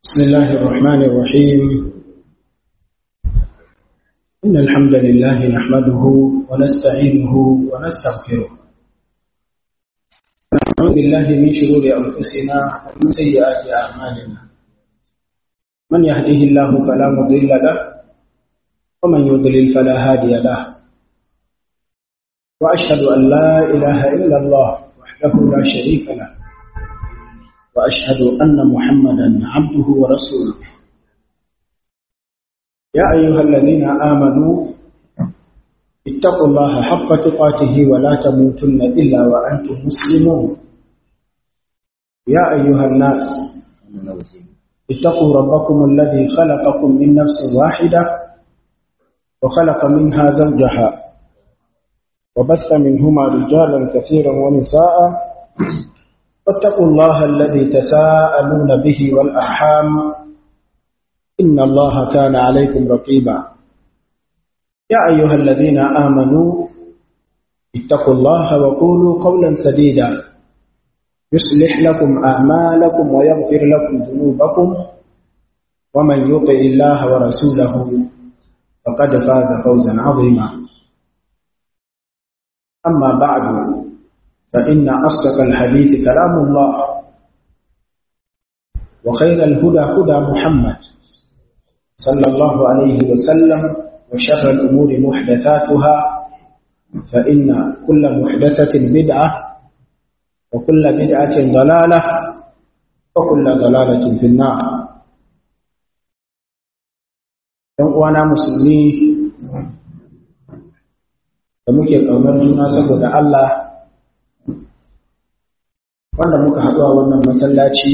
بسم الله الرحمن الرحيم إن الحمد لله نحمده ونستعينه ونستغفره نعوذ بالله من شرور أنفسنا ومن سيئات أعمالنا من يهده الله فلا مضل له ومن يضلل فلا هادي له وأشهد أن لا إله إلا الله وحده لا شريك له وأشهد أن محمدا عبده ورسوله يا أيها الذين آمنوا اتقوا الله حق تقاته ولا تموتن إلا وأنتم مسلمون يا أيها الناس اتقوا ربكم الذي خلقكم من نفس واحدة وخلق منها زوجها وبث منهما رجالا كثيرا ونساء واتقوا الله الذي تساءلون به والأرحام إن الله كان عليكم رقيبا يا أيها الذين آمنوا اتقوا الله وقولوا قولا سديدا يصلح لكم أعمالكم ويغفر لكم ذنوبكم ومن يطع الله ورسوله فقد فاز فوزا عظيما أما بعد فإن أصدق الحديث كلام الله وخير الهدى هدى محمد صلى الله عليه وسلم وشر الأمور محدثاتها فإن كل محدثة بدعة وكل بدعة ضلالة وكل ضلالة في النار وانا مسلمي da muke ƙaunar juna saboda Allah wanda muka haɗu a wannan masallaci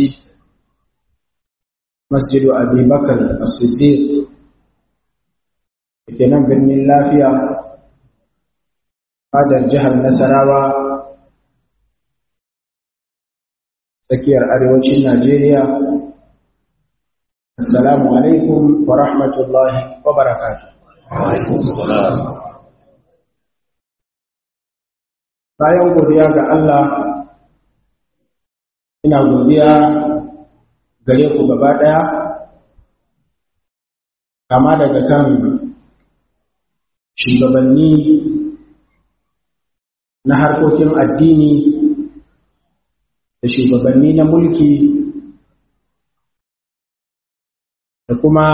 masjidu abubakar as-siddiq da ke nan birnin lafiya fadar jihar nasarawa tsakiyar arewacin najeriya assalamu alaikum wa rahmatullahi wa barakatuh bayan godiya ga Allah ina godiya gare ku gaba ɗaya kama daga kan shugabanni na harkokin addini da shugabanni na mulki da kuma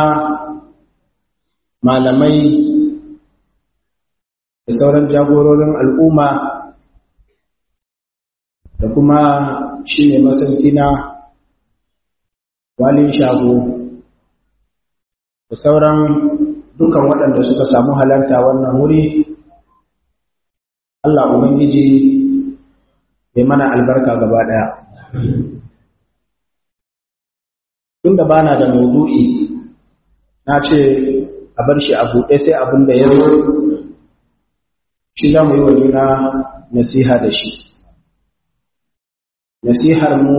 malamai da sauran jagororin al'umma da kuma shi ne masauki na walin shago da sauran dukan waɗanda suka samu halarta wannan wuri Allah Ubangiji ya mana albarka gaba ɗaya. Tunda ba na da maudu'i na ce a bar shi a buɗe sai abin da ya zo shi za mu yi wa juna nasiha da shi. nasihar mu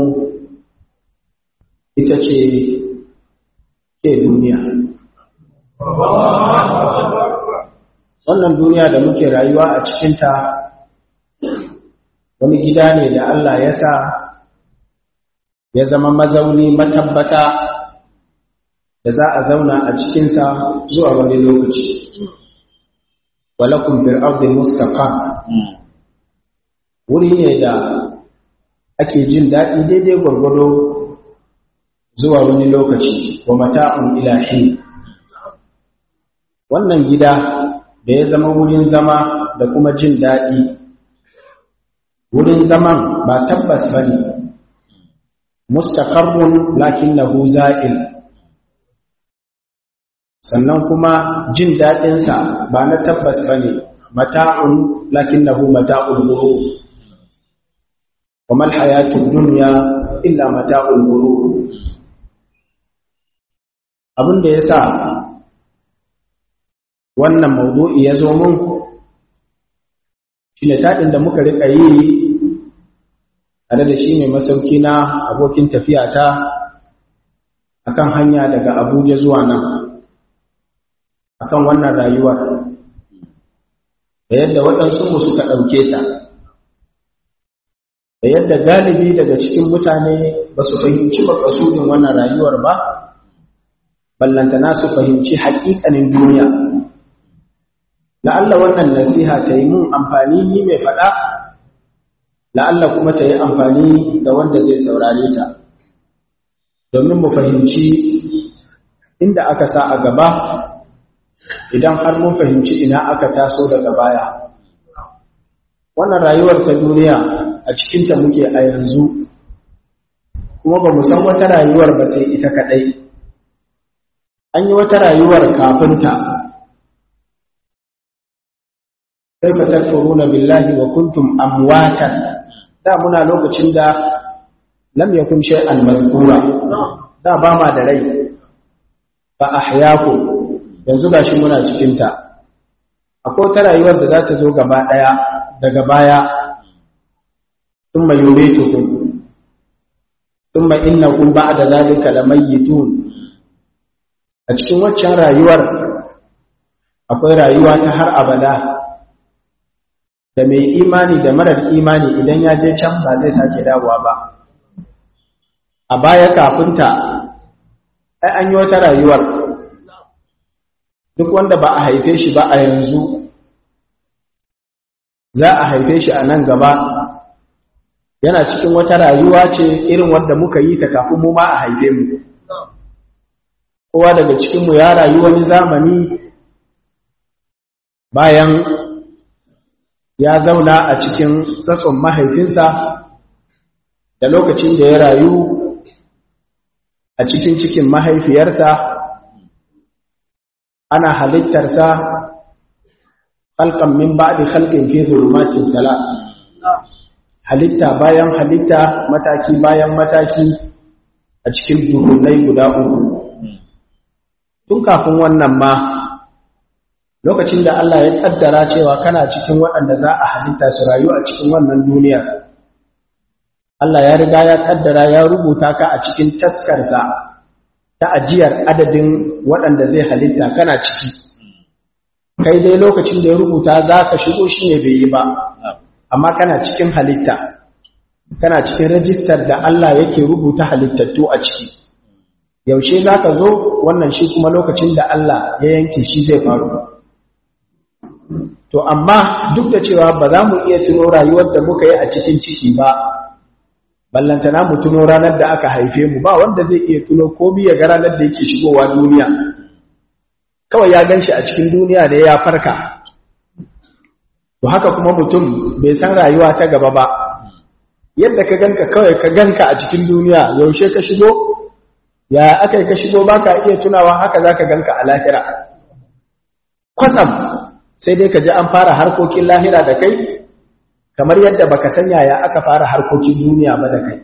ita ce ke duniya wannan duniya da muke rayuwa a cikinta wani gida ne da Allah ya sa ya zama mazauni matabbata da za a zauna a cikinsa zuwa wani lokaci walakun fir'audin mustaqam wuri ne da ake jin daɗi daidai gwargwado zuwa wani lokaci wa mata'un ilahi wannan gida da ya zama wurin zama da kuma jin daɗi wurin zaman ba tabbas ba ne mustaqarrun lakinnahu za'il sannan kuma jin daɗinsa ba na tabbas ba ne mata'un lakinnahu mata'ul ghurur وما الحياة الدنيا إلا متاع الغرور abin da ya sa wannan maudu'i ya zo mun shi ne taɗin da muka riƙa yi tare da shi ne masauki na abokin tafiyata a kan hanya daga abuja zuwa nan a kan wannan rayuwar da yadda waɗansu mu suka ɗauke ta da yadda galibi daga cikin mutane ba su fahimci makasudin wannan rayuwar ba ballantana su fahimci haƙiƙanin duniya la'alla wannan nasiha ta yi mun amfani ni mai faɗa la'alla kuma ta yi amfani da wanda zai saurare ta domin mu fahimci inda aka sa a gaba idan har mun fahimci ina aka taso daga baya wannan rayuwar ta duniya a cikinta muke a yanzu kuma ba mu san wata rayuwar ba sai ita kaɗai an yi wata rayuwar kafinta kai fa takfuruna billahi wa kuntum amwatan da muna lokacin da lam yakun shay'an mazkura da ba ma da rai fa ahyaakum yanzu gashi muna cikin ta akwai ta rayuwar da za ta zo gaba daya daga baya thumma yumitukum thumma innakum ba'da zalika lamayitun a cikin waccan rayuwar akwai rayuwa ta har abada da mai imani da marar imani idan ya je can ba zai sake dawowa ba a baya kafinta ai an yi wata rayuwar duk wanda ba a haife shi ba a yanzu za a haife shi a nan gaba yana cikin wata rayuwa ce irin wadda muka yi ta kafin mu ma a haife mu kowa daga cikinmu ya rayu wani zamani bayan ya zauna a cikin tsatson mahaifinsa da lokacin da ya rayu a cikin cikin mahaifiyarsa ana halittarsa halkan min ba'di khalqin fi zulumatin salat halitta bayan halitta mataki bayan mataki a cikin duhunai guda uku tun kafin wannan ma lokacin da Allah ya kaddara cewa kana cikin waɗanda za a halitta su rayu a cikin wannan duniya Allah ya riga ya kaddara ya rubuta ka a cikin taskarsa ta ajiyar adadin waɗanda zai halitta kana ciki kai dai lokacin da ya rubuta za ka shigo shi ne bai yi ba amma kana cikin halitta kana cikin rajistar da Allah yake rubuta halittattu a ciki yaushe za ka zo wannan shi kuma lokacin da Allah ya yanke shi zai faru to amma duk da cewa ba za mu iya tuno rayuwar da muka yi a cikin ciki ba ballantana mu tuno ranar da aka haife mu ba wanda zai iya tuno komi ya ga ranar da yake shigowa duniya kawai ya gan shi a cikin duniya da ya farka to haka kuma mutum bai san rayuwa ta gaba ba yadda ka ganka kawai ka ganka a cikin duniya yaushe ka shigo ya aka yi ka shigo ba ka iya tunawa haka za ka ganka a lahira kwatsam sai dai ka ji an fara harkokin lahira da kai kamar yadda baka san yaya aka fara harkokin duniya ba da kai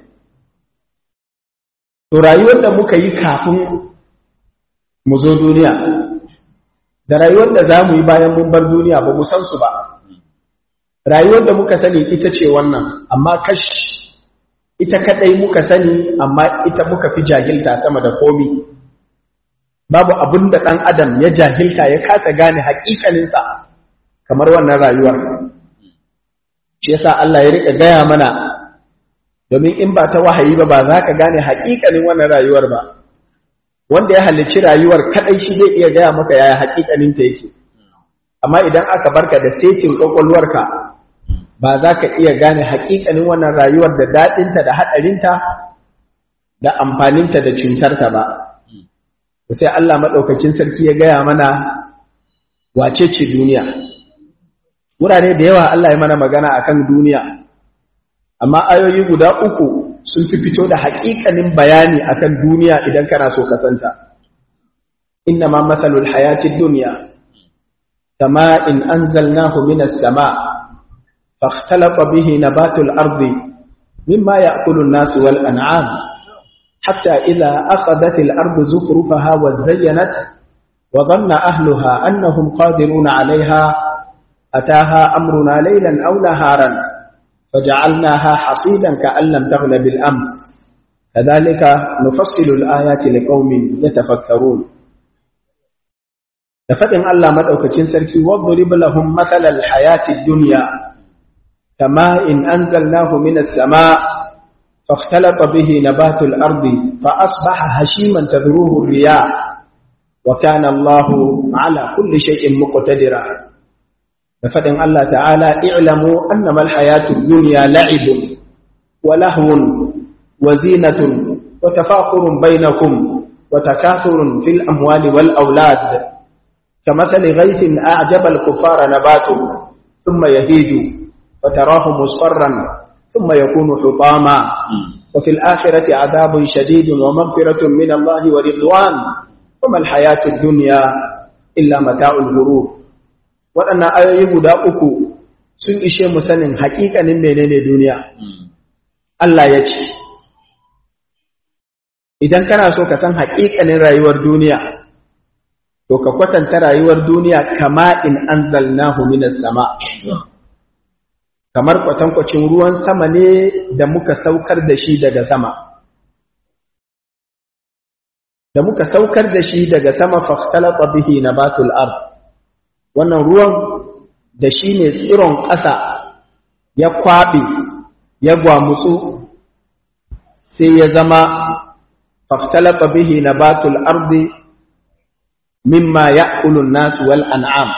to rayuwar da muka yi kafin mu zo duniya da rayuwar da za mu yi bayan mun bar duniya ba mu san su ba rayuwar da muka sani ita ce wannan amma kash ita kadai muka sani amma ita muka fi jahilta sama da komi babu abin da ɗan adam ya jahilta ya kasa gane haƙiƙaninsa kamar wannan rayuwar shi yasa Allah ya rika gaya mana domin in ba ta wahayi ba ba za ka gane haƙiƙanin wannan rayuwar ba wanda ya halicci rayuwar kadai shi zai iya gaya maka yaya haƙiƙaninta yake amma idan aka barka da setin ƙwaƙwalwarka ba za ka iya gane haƙiƙanin wannan rayuwar da daɗinta da haɗarinta da amfaninta da cutarta ba sai Allah maɗaukakin sarki ya gaya mana wace ce duniya wurare da yawa Allah ya mana magana akan duniya amma ayoyi guda uku sun fi fito da haƙiƙanin bayani akan duniya idan kana so ka santa inna ma masalul hayatid dunya kama in anzalnahu minas sama' فاختلط به نبات الأرض مما يأكل الناس والأنعام حتى إذا أخذت الأرض زخرفها وزينت وظن أهلها أنهم قادرون عليها أتاها أمرنا ليلا أو نهارا فجعلناها حصيدا كأن لم تغن بالأمس كذلك نفصل الآيات لقوم يتفكرون لفتن الله مدعوكتين سركي واضرب لهم مثل الحياة الدنيا كماء أنزلناه من السماء فاختلط به نبات الأرض فأصبح هشيما تذروه الرياح wa kana Allahu ala kulli shay'in muqtadira da fadin Allah ta'ala i'lamu annama al-hayatud dunya la'ibun wa lahwun wa zinatun wa tafakhurun bainakum wa takathurun fil amwali wal aulad kamathali ghaythin a'jaba al-kuffara nabatuhu thumma yahiju fatarahu musfarran thumma yakunu hutama وفي الآخرة عذاب شديد ومغفرة من الله ورضوان وما الحياة الدنيا إلا متاع الغرور waɗannan ayoyi guda uku sun ishe mu sanin haƙiƙanin menene duniya Allah ya ce idan kana so ka san haƙiƙanin rayuwar duniya to ka kwatanta rayuwar duniya kama in anzalnahu minas sama kamar kwatankwacin ruwan sama ne da muka saukar da shi daga sama da muka saukar da shi daga sama fahtalata bihi nabatul ard wannan ruwan da shi ne tsiron ƙasa ya kwaɓe ya gwamutsu sai ya zama fahtalata bihi nabatul ardi mimma ya'kulun nasu wal an'am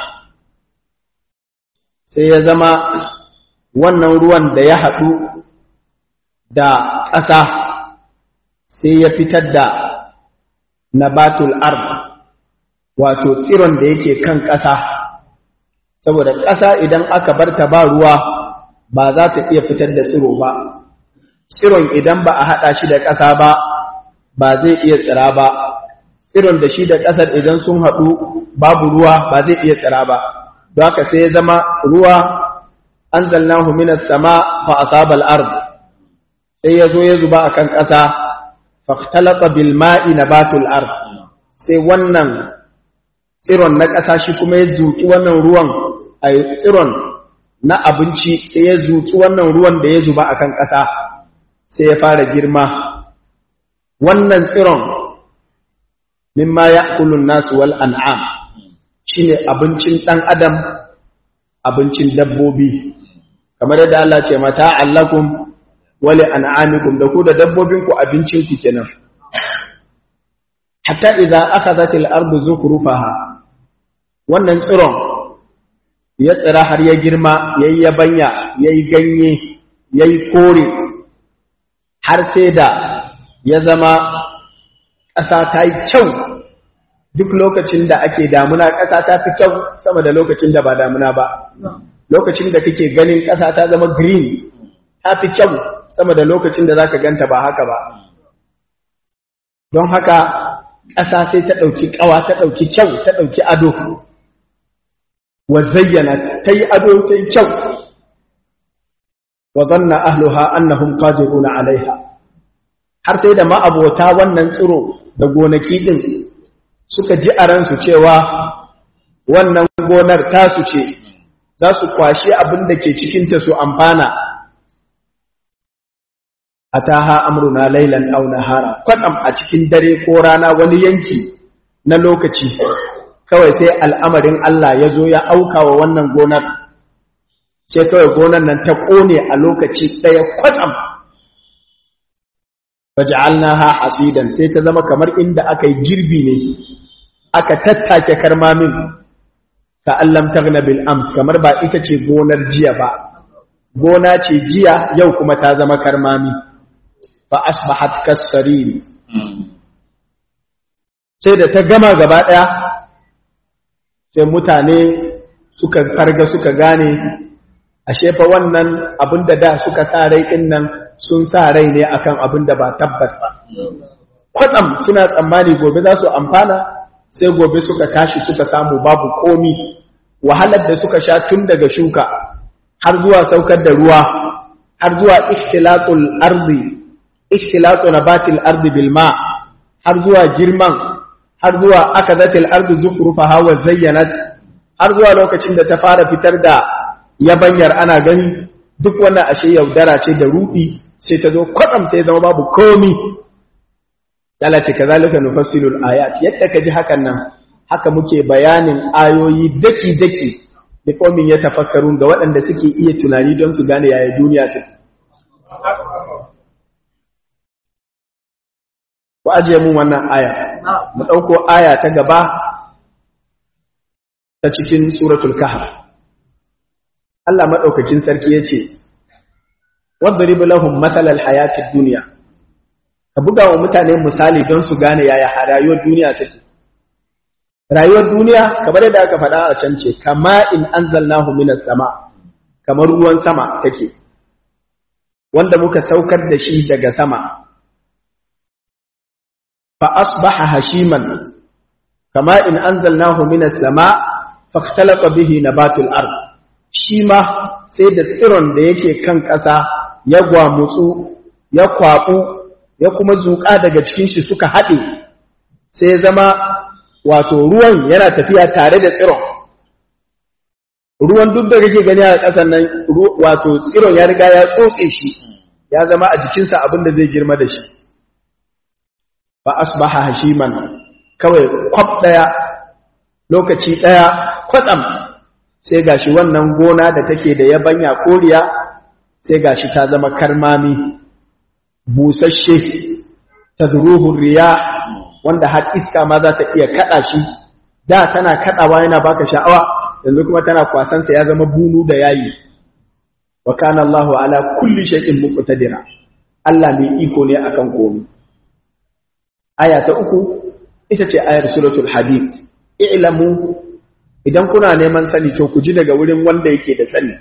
sai ya zama wannan ruwan da ya haɗu da ƙasa sai ya fitar da nabatul ard wato tsiron da yake kan ƙasa saboda ƙasa idan aka bar ta ba ruwa ba za ta iya fitar da tsiro ba tsiron idan ba a haɗa shi da ƙasa ba ba zai iya tsira ba tsiron da shi da ƙasar idan sun haɗu babu ruwa ba zai iya tsira ba don haka sai ya zama ruwa anzalnahu minas sama fa asaba al-ard sai yazo ya zuba akan ƙasa fahtalata bil ma'i nabatul ard sai wannan tsiron na ƙasa shi kuma ya zuki wannan ruwan ay tsiron na abinci sai ya zuki wannan ruwan da ya zuba akan ƙasa sai ya fara girma wannan tsiron mimma ya'kulu an-nas wal an'am shine abincin dan adam abincin dabbobi kamar yadda Allah ce mata allakum wali an'amikum da ku da dabbobin ku abincin ku kenan hatta idza akhadhat al-ardu zukrufaha wannan tsiron ya tsira har ya girma yayi yabanya yayi ganye yayi kore har sai da ya zama ƙasa ta yi kyau duk lokacin da ake damuna ƙasa ta fi kyau sama da lokacin da ba damuna ba lokacin da kake ganin ƙasa ta zama green ta fi kyau sama da lokacin da zaka ganta ba haka ba don haka ƙasa sai ta ɗauki ƙawa ta ɗauki kyau ta ɗauki ado wa zayyana ta yi ado ta yi kyau wa zanna ahluha annahum qadiruna alaiha har sai da ma'abota wannan tsiro da gonaki din suka ji a ransu cewa wannan gonar tasu ce za su kwashe abin da ke cikinta su amfana a taha amruna lailan au nahara kwatsam a cikin dare ko rana wani yanki na lokaci kawai sai al'amarin Allah ya zo ya auka wa wannan gonar sai kawai gonar nan ta ƙone a lokaci ɗaya kwatsam faj'alnaha hasidan sai ta zama kamar inda aka yi girbi ne aka tattake karmamin ka allam taghna bil ams kamar ba ita ce gonar jiya ba gona ce jiya yau kuma ta zama karmami fa asbahat kasarin sai da ta gama gaba daya sai mutane suka farga suka gane ashe fa wannan abinda da suka sa rai din nan sun sa rai ne akan abinda ba tabbas ba kwatsam suna tsammani gobe za su amfana sai gobe suka tashi suka samu babu komi wahalar da suka sha tun daga shuka har zuwa saukar da ruwa har zuwa ikhtilatul ardi ikhtilatu nabatil ardi bil ma har zuwa girman har zuwa akadatil ardi zukrufaha wa zayyanat har zuwa lokacin da ta fara fitar da yabanyar ana gani duk wannan ashe yaudara ce da ruɗi sai ta zo kwatsam sai zama babu komi Allah ce kazalika nufassilul ayat yadda ka ji hakan nan haka muke bayanin ayoyi daki daki da komin ya tafakkarun ga waɗanda suke iya tunani don su gane yaya duniya take ku ajiye mun wannan aya mu ɗauko aya ta gaba ta cikin suratul kahf Allah maɗaukakin sarki ya ce wadrib lahum mathalar hayatid duniya ka buga wa mutane misali don su gane yaya rayuwar duniya take rayuwar duniya kamar yadda aka faɗa a can ce kama in anzalnahu minas sama kamar ruwan sama take wanda muka saukar da shi daga sama fa asbaha hashiman kama in anzalnahu minas sama fakhtalata bihi nabatul ard shi ma sai da tsiron da yake kan ƙasa ya gwamutsu ya kwaɓu ya kuma zuƙa daga cikin shi suka haɗe sai zama wato ruwan yana tafiya tare da tsiron ruwan duk da kake gani a ƙasar nan wato tsiron ya riga ya tsotse shi ya zama a jikinsa abin da zai girma da shi ba asbaha hashiman kawai kwaf ɗaya lokaci ɗaya kwatsam sai gashi wannan gona da take da yabanya koriya sai gashi ta zama karmami busasshe tadruhu riya wanda har iska ma za ta iya kada shi da tana kadawa yana baka sha'awa yanzu kuma tana kwasan sa ya zama bunu da yayi wa kana Allahu ala kulli shay'in muqtadira Allah mai iko ne akan komai aya ta uku ita ce ayar suratul hadid i'lamu idan kuna neman sani to ku ji daga wurin wanda yake da sani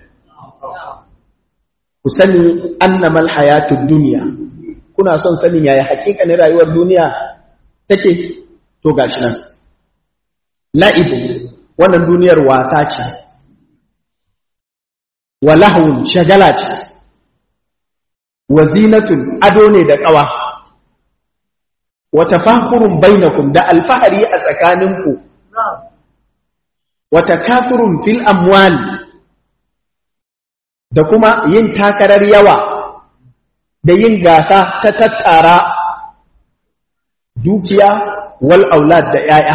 ku sani annamal hayatud dunya kuna son sanin yaya hakikanin rayuwar duniya take to gashi nan la'ibu wannan duniyar wasa ce wa lahwun shagala ce wa zinatun ado ne da kawa wa tafakhurun bainakum da alfahari a tsakaninku wa takathurun fil amwali da kuma yin takarar yawa da yin gasa ta tattara dukiya wal aulad da ‘ya'ya.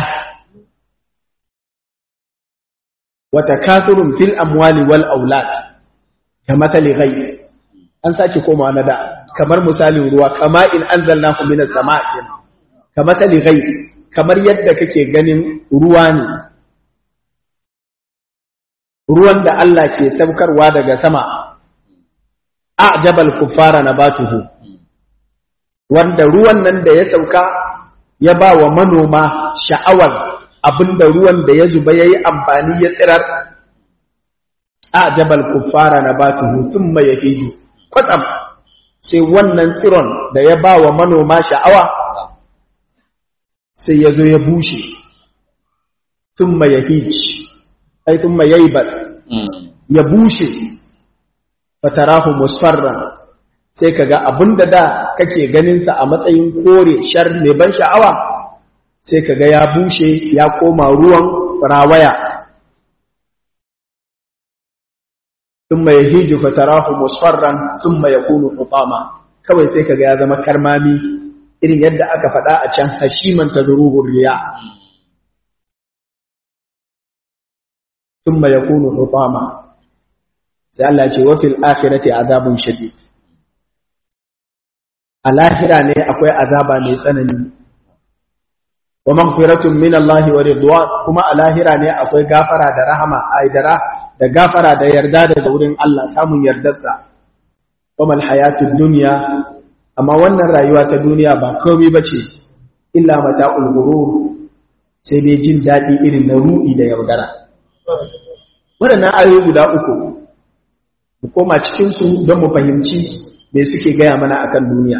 Wata kasurun fil amwali wal aulad ka matsali gai, an sake koma na da, kamar misalin ruwa, kama in an zalna minas sama ka matsali gai, kamar yadda kake ganin ruwa ne. Ruwan da Allah ke saukarwa daga sama, a'jabal kuffara nabatuhu wanda ruwan nan da ya sauka ya ba wa manoma sha'awar abinda ruwan da ya zuba yayi amfani ya tsirar a'jabal kuffara nabatuhu thumma yahiju kwatsam sai wannan tsiron da ya ba wa manoma sha'awa sai ya zo ya bushe thumma yahij ai thumma yaybas ya bushe fatarahu musfarran sai kaga abinda da kake ganin sa a matsayin kore shar mai ban sha'awa sai kaga ya bushe ya koma ruwan rawaya thumma yahiju fatarahu musfarran thumma yakunu hutama kawai sai kaga ya zama karmami irin yadda aka faɗa a can hashiman tadruhu riya thumma yakunu hutama sai Allah ce wafil akhirati azabun shadid a lahira ne akwai azaba mai tsanani wa maghfiratun min Allah wa ridwan kuma a lahira ne akwai gafara da rahama aidara da gafara da yarda daga wurin Allah samun yardarsa kuma alhayatud dunya amma wannan rayuwa ta duniya ba komai bace illa mata'ul ghurur sai dai jin dadi irin na rudi da yaudara waɗannan ayoyi guda uku mu koma cikinsu don mu fahimci me suke gaya mana akan duniya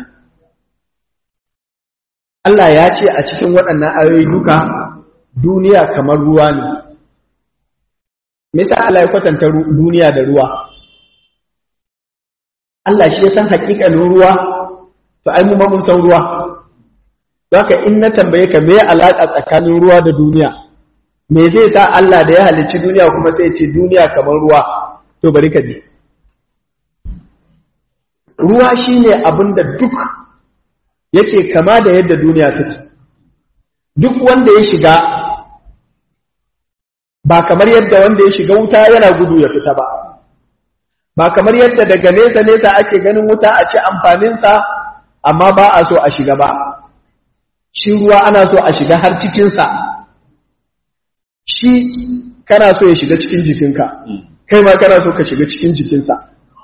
Allah ya ce a cikin waɗannan ayoyi duka duniya kamar ruwa ne me yasa Allah ya kwatanta duniya da ruwa Allah shi ya san haƙiƙanin ruwa to ai mu ma mun san ruwa haka in na tambaye ka me alaƙa tsakanin ruwa da duniya me zai sa Allah da ya halicci duniya kuma sai ce duniya kamar ruwa to bari ka ji ruwa shine abin da duk yake kama da yadda duniya take duk wanda ya shiga ba kamar yadda wanda ya shiga wuta yana gudu ya fita ba ba kamar yadda daga nesa nesa ake ganin wuta a ci amfaninsa amma ba a so a shiga ba shi ruwa ana so a shiga har cikinsa shi kana so ya shiga cikin jikinka kai ma kana so ka shiga cikin jikinsa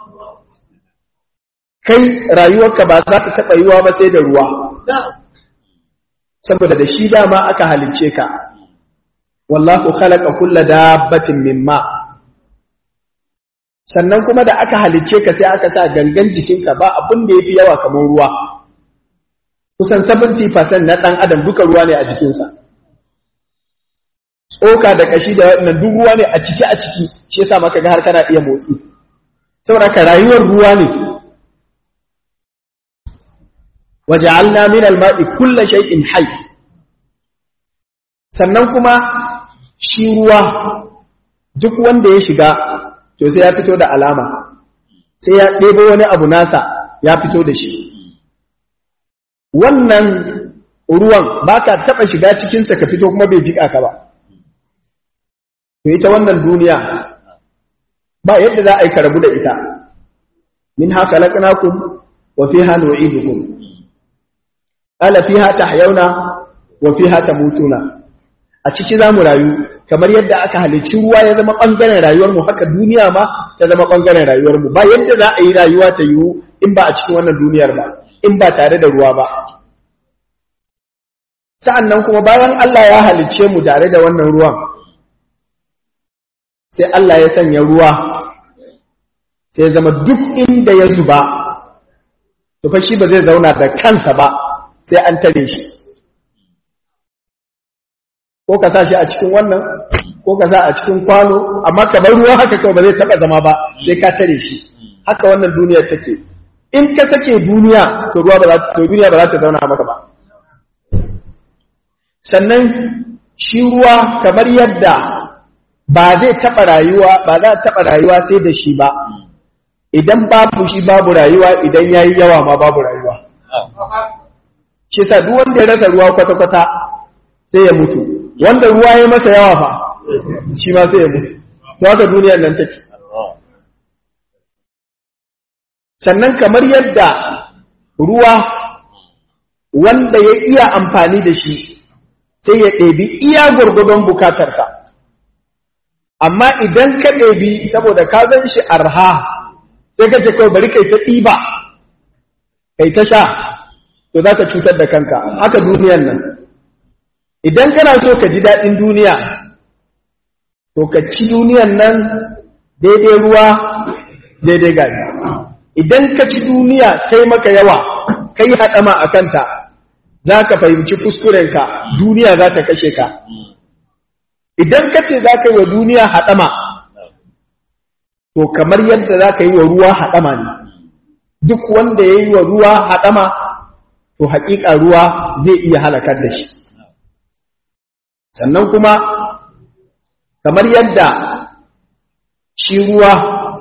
kai rayuwarka ba za ta taɓa yiwa ba sai da ruwa saboda da shi dama aka halicce ka wallahu khalaqa kulla dabbatin mimma sannan kuma da aka halicce ka sai aka sa gangan jikinka ba abin da yafi yawa kamar ruwa kusan 70% na dan adam duka ruwa ne a jikinsa tsoka da kashi da wannan duk ruwa ne a ciki a ciki shi yasa maka ga har kana iya motsi saboda ka rayuwar ruwa ne waja'alna min al-ma'i kulli shay'in hayy sannan kuma shi ruwa duk wanda ya shiga to sai ya fito da alama sai ya ɗebo wani abu nasa ya fito da shi wannan ruwan ba ka taɓa shiga cikinsa ka fito kuma bai jiƙa ka ba to ita wannan duniya ba yadda za a yi karabu da ita min haka laƙinakun wa fi hannu nu'idukum ala fiha tahyauna wa fiha tamutuna a ciki zamu rayu kamar yadda aka halicci ruwa ya zama bangaren rayuwar mu haka duniya ma ta zama bangaren rayuwar mu ba yadda za a yi rayuwa ta yiwu in ba a cikin wannan duniyar ba in ba tare da ruwa ba sa'annan kuma bayan Allah ya halicce mu tare da wannan ruwan sai Allah ya sanya ruwa sai ya zama duk inda ya zuba to fa shi ba zai zauna da kansa ba sai an tare shi ko ka sa shi a cikin wannan ko ka sa a cikin kwano amma ka bar ruwa haka kawai ba zai taba zama ba sai ka tare shi haka wannan duniyar take in ka sake duniya to ruwa ba za to duniya ba za ta zauna maka ba sannan shi ruwa kamar yadda ba zai taba rayuwa ba za ta taba rayuwa sai da shi ba idan babu shi babu rayuwa idan yayi yawa ma babu rayuwa shi sa duk wanda ya rasa ruwa kwata-kwata sai ya mutu wanda ruwa ya masa yawa fa shi ma sai ya mutu to haka duniyar nan take sannan kamar yadda ruwa wanda ya iya amfani da shi sai ya ɗebi iya gwargwadon bukatarsa amma idan ka ɗebi saboda ka zan shi arha sai ka ce kawai bari kai ta ɗiba kai ta sha to za ka cutar da kanka haka duniyan nan idan kana so ka ji daɗin duniya to ka ci duniyan nan daidai ruwa daidai gari idan ka ci duniya kai maka yawa kai haɗama a kanta za ka fahimci kuskurenka duniya za ta kashe ka idan ka ce za ka yi wa duniya haɗama to kamar yadda za ka yi wa ruwa haɗama ne duk wanda ya yi wa ruwa haɗama to haƙiƙa ruwa zai iya halakar da shi sannan kuma kamar yadda shi ruwa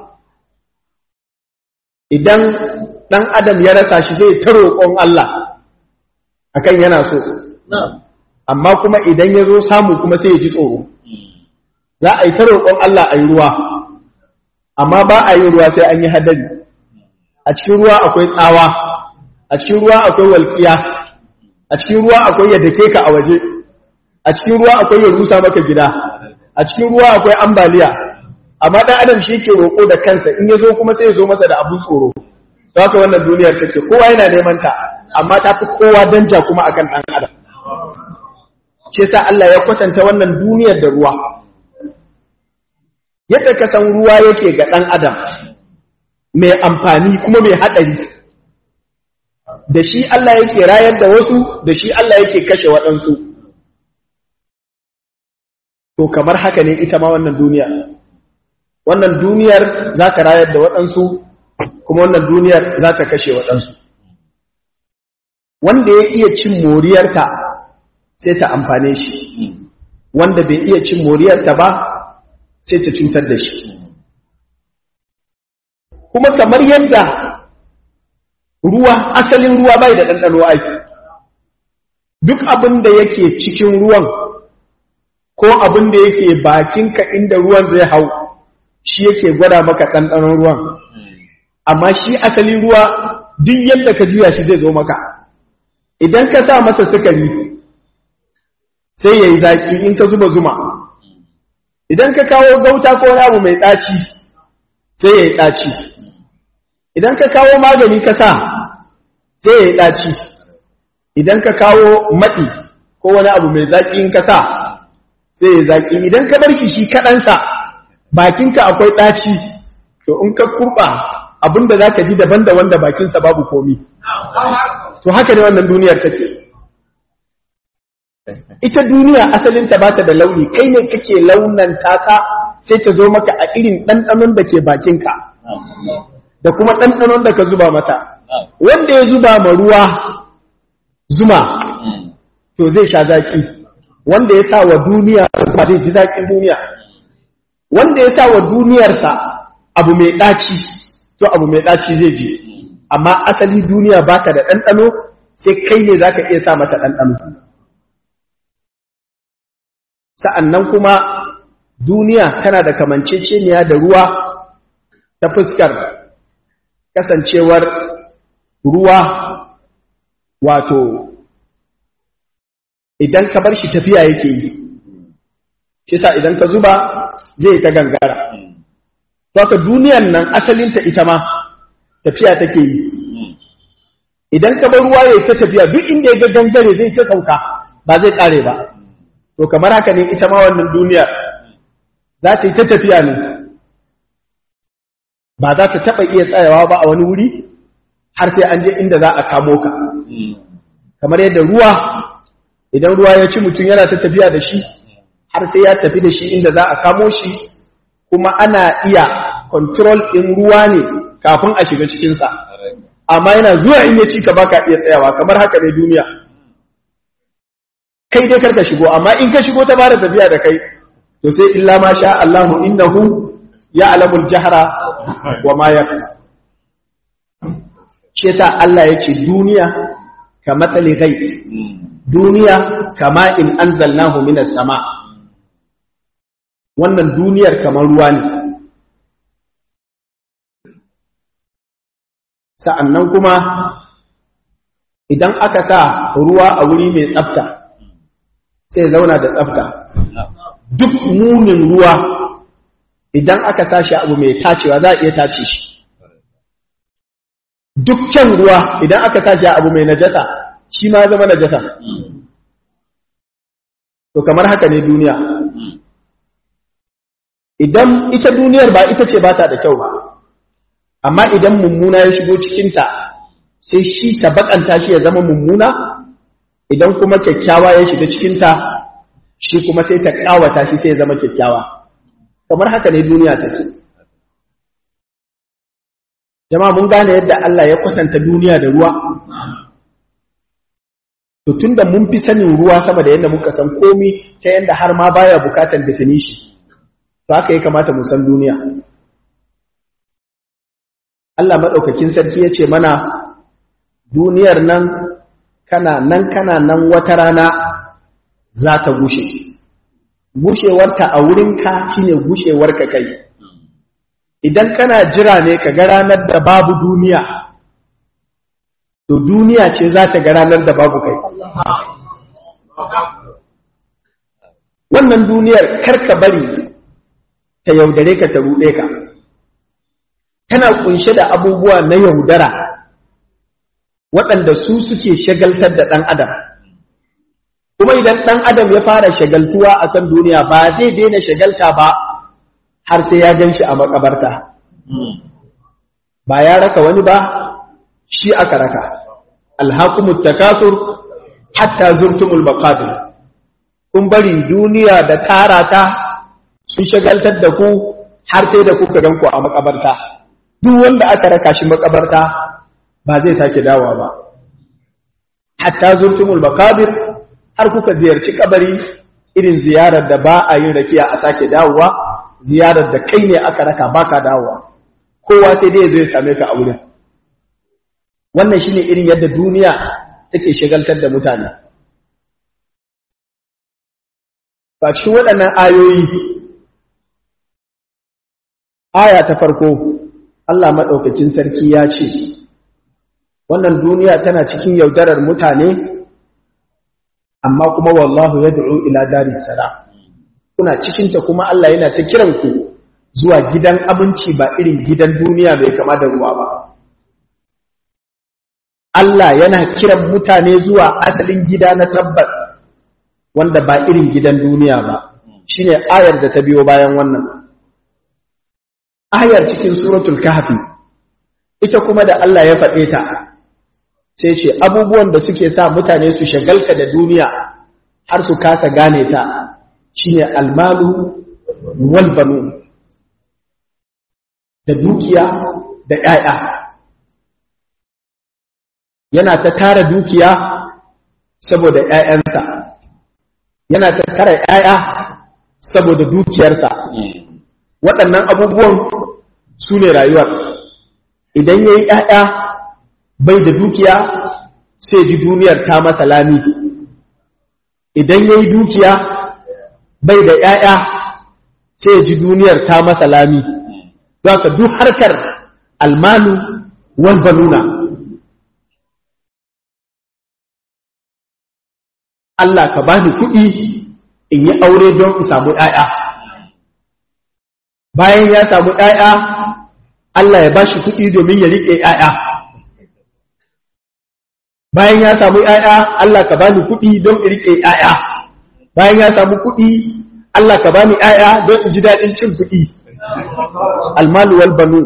idan ɗan adam ya rasa shi zai ta roƙon Allah akan yana so amma kuma idan ya zo samu kuma sai ya ji tsoro za a yi ta roƙon Allah a yi ruwa amma ba a yi ruwa sai an yi hadari a cikin ruwa akwai tsawa a cikin ruwa akwai walƙiya a cikin ruwa akwai ya dake ka a waje a cikin ruwa akwai ya rusa maka gida a cikin ruwa akwai ambaliya amma dan adam shi ke roƙo da kansa in ya zo kuma sai ya zo masa da abun tsoro don haka wannan duniyar take kowa yana neman ta amma ta fi kowa danja kuma akan dan adam ce sa Allah ya kwatanta wannan duniyar da ruwa yadda ka san ruwa yake ga dan adam mai amfani kuma mai haɗari da shi Allah yake rayar da wasu da shi Allah yake kashe waɗansu to kamar haka ne ita ma wannan duniya wannan duniyar za ka rayar da waɗansu kuma wannan duniyar za ta kashe waɗansu wanda ya iya cin moriyarta sai ta amfane shi wanda bai iya cin moriyarta ba sai ta cutar da shi kuma kamar yadda ruwa asalin ruwa bai da ɗanɗano aiki duk abin da yake cikin ruwan ko abin da yake bakinka inda ruwan zai hau shi yake gwada maka ɗanɗanon ruwan amma shi asalin ruwa duk yadda ka juya shi zai zo maka idan ka sa masa sukari sai ya yi zaƙi in ka zuba zuma idan ka kawo gauta ko wani abu mai ɗaci sai ya yi ɗaci idan ka kawo magani ka sa sai ya yi ɗaci idan ka kawo maɗi ko wani abu mai zaƙi in ka sa sai ya zaƙi idan ka bar shi shi kaɗansa bakinka akwai ɗaci to in ka kurɓa abinda za ka ji daban da wanda bakinsa babu komi to haka ne wannan duniyar take ita duniya asalinta ba ta da launi kai ne kake launan taka sai ta zo maka a irin ɗanɗanon da ke bakinka da kuma ɗanɗanon da ka zuba mata wanda ya zuba ma ruwa zuma to zai sha zaki wanda ya sa wa duniya ba zai ji zaƙin duniya wanda ya sa wa duniyarsa abu mai ɗaci to abu mai ɗaci zai ji amma asali duniya baka da ɗanɗano sai kai ne za ka iya sa mata ɗanɗano sa'annan kuma duniya tana da kamanceceniya da ruwa ta fuskar kasancewar ruwa wato idan ka bar shi tafiya yake yi shi sa idan ka zuba zai ta gangara ka duniyan nan asalinta ita ma tafiya take yi idan ka bar ruwa yayi ta tafiya duk inda ya ga gangare zai ta sauka ba zai kare ba to kamar haka ne ita ma wannan duniya za ta yi ta tafiya ne ba za ta taɓa iya tsayawa ba a wani wuri har sai an je inda za a kamo ka kamar yadda ruwa idan ruwa ya ci mutum yana ta tafiya da shi har sai ya tafi da shi inda za a kamo shi kuma ana iya control ɗin ruwa ne kafin a shiga cikinsa amma yana zuwa in ya ci ka baka iya tsayawa kamar haka ne duniya kai dai karka shigo amma in ka shigo ta fara tafiya da kai to sai illa ma sha Allahu innahu ya'lamul jahra wa ma yakhfa shi ta Allah yace duniya ka matsali ghaib duniya kama in anzalnahu minas sama wannan duniyar kamar ruwa ne sa'annan kuma idan aka sa ruwa a wuri mai tsafta sai zauna da tsafta duk munin ruwa idan aka sa shi abu mai tacewa za a iya tace shi duk kyan ruwa idan aka sa shi abu mai najasa shi ma zama najasa to kamar haka ne duniya idan ita duniyar ba ita ce ba ta da kyau ba amma idan mummuna ya shigo cikinta sai shi ta bakanta shi ya zama mummuna idan kuma kyakkyawa ya shiga cikinta shi kuma sai ta kawata shi sai ya zama kyakkyawa kamar haka ne duniya take jama'a mun gane yadda Allah ya kwatanta duniya da ruwa to tunda mun fi sanin ruwa sama da yadda muka san komi ta yadda har ma baya bukatar definition to haka ya kamata mu san duniya Allah madaukakin sarki ya ce mana duniyar nan kana nan kana nan wata rana za ta gushe gushewarta a wurinka shine gushewarka kai idan kana jira ne ka ga ranar da babu duniya to duniya ce za ta ga ranar da babu kai wannan duniyar karka bari ta yaudare ka ta ruɗe ka tana kunshe da abubuwa na yaudara waɗanda su suke shagaltar da ɗan adam kuma idan ɗan adam ya fara shagaltuwa a kan duniya ba zai daina shagalta ba har sai ya gan shi a makabarta ba ya raka wani ba shi aka raka alhakumut takasur hatta zurtumul maqabir kun bari duniya da tarata sun shagaltar da ku har sai da kuka ganku a makabarta duk wanda aka raka shi makabarta ba zai sake dawowa ba hatta zurtumul maqabir har kuka ziyarci kabari irin ziyarar da ba a yin rakiya a sake dawowa ziyarar da kai ne aka raka baka dawowa kowa sai dai zai same ka a wurin wannan shine irin yadda duniya take shagaltar da mutane ba cikin waɗannan ayoyi aya ta farko Allah maɗaukakin sarki ya ce wannan duniya tana cikin yaudarar mutane amma kuma wallahu yad'u ila daris salam kuna cikin ta kuma Allah yana ta kiran ku zuwa gidan abinci ba irin gidan duniya mai kama da ruwa ba Allah yana kiran mutane zuwa asalin gida na tabbas wanda ba irin gidan duniya ba shine ayar da ta biyo bayan wannan ayar cikin suratul kahfi ita kuma da Allah ya faɗe ta sai ce abubuwan da suke sa mutane su shagalka da duniya har su kasa gane ta shine almalu wal banu da dukiya da ƴaƴa yana ta tara dukiya saboda ƴaƴansa yana ta tara ƴaƴa saboda dukiyarsa waɗannan abubuwan su ne rayuwar idan ya yi ‘ya'ya bai da dukiya sai ji duniyar ta masa lami idan ya yi dukiya bai da ‘ya'ya sai ji duniyar ta masa lami don ka duk harkar almanu walbanuna Allah ka bani kuɗi in yi aure don in samu ‘ya'ya bayan ya samu ‘ya'ya Allah ya ba shi kuɗi domin ya riƙe ‘ya'ya bayan ya samu ‘ya'ya Allah ka bani kuɗi don in riƙe ‘ya'ya bayan ya samu kuɗi Allah ka bani ‘ya'ya don in ji daɗin cin kuɗi almalu wal banu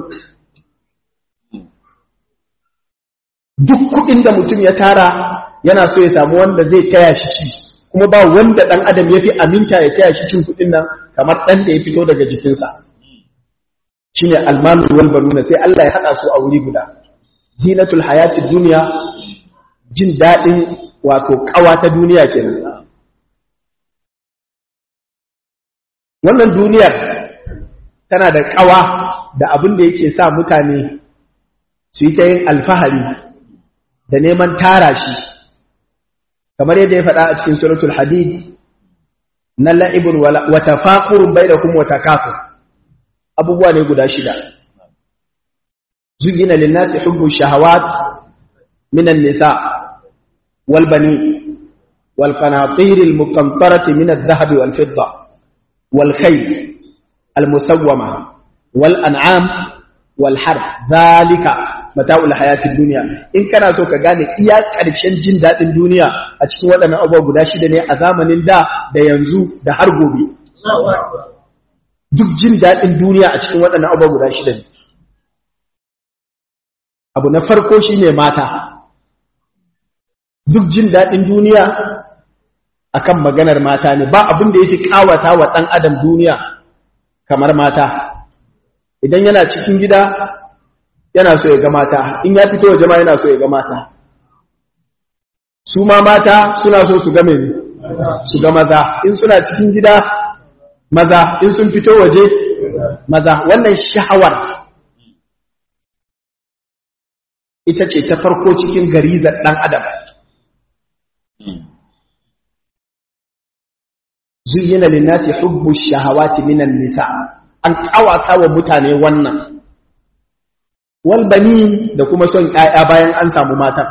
duk kuɗin da mutum ya tara yana so ya samu wanda zai taya shi ci kuma ba wanda ɗan adam ya fi aminta ya taya shi cin kuɗin nan kamar ɗan da ya fito daga jikinsa shi ne almanu wal banuna sai Allah ya haɗa su a wuri guda zinatul hayatid duniya jin daɗin wato ƙawa ta duniya kenan wannan duniyar tana da ƙawa da abin da yake sa mutane su yi ta yin alfahari da neman tara shi kamar yadda ya faɗa a cikin suratul hadid na la'ibun wa tafaqurun bainakum wa takafur abubuwa ne guda shida zuyina linnasi hubbu shahawat minan nisa wal bani wal qanatir al muqantarati min adh-dhahab wal fidda wal khayl al musawwama wal an'am wal harb dhalika mata'ul hayatid dunya in kana so ka gane iya karshen jin dadin duniya a cikin waɗannan abubuwa guda shida ne a zamanin da da yanzu da har gobe duk jin daɗin duniya a cikin waɗannan abubuwa guda shida ne abu na farko shi ne mata duk jin daɗin duniya akan maganar mata ne ba abin da ya fi ƙawata wa ɗan adam duniya kamar mata idan yana cikin gida yana so ya ga mata in ya fito waje ma yana so ya ga mata su ma mata suna so su ga mai su ga maza in suna cikin gida maza in sun fito waje maza wannan sha'awar ita ce ta farko cikin garizar ɗan adam zuyyina linnasi hubbu shahawati minan nisa an kawata wa mutane wannan walbani da kuma son ƴaƴa bayan an samu matan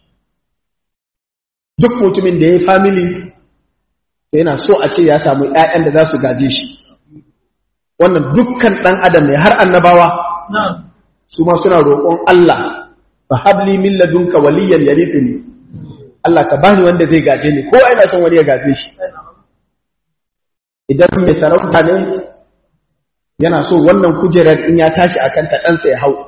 duk mutumin da ya yi family yana so a ce ya samu ƴaƴan da za su gaje shi wannan dukkan ɗan adam ne har annabawa su ma suna roƙon Allah fa habli min ladunka waliyan yarithuni Allah ka bani wanda zai gaje ni ko ina son wani ya gaje shi idan mai sarauta ne yana so wannan kujerar in ya tashi akan ta ɗansa ya hau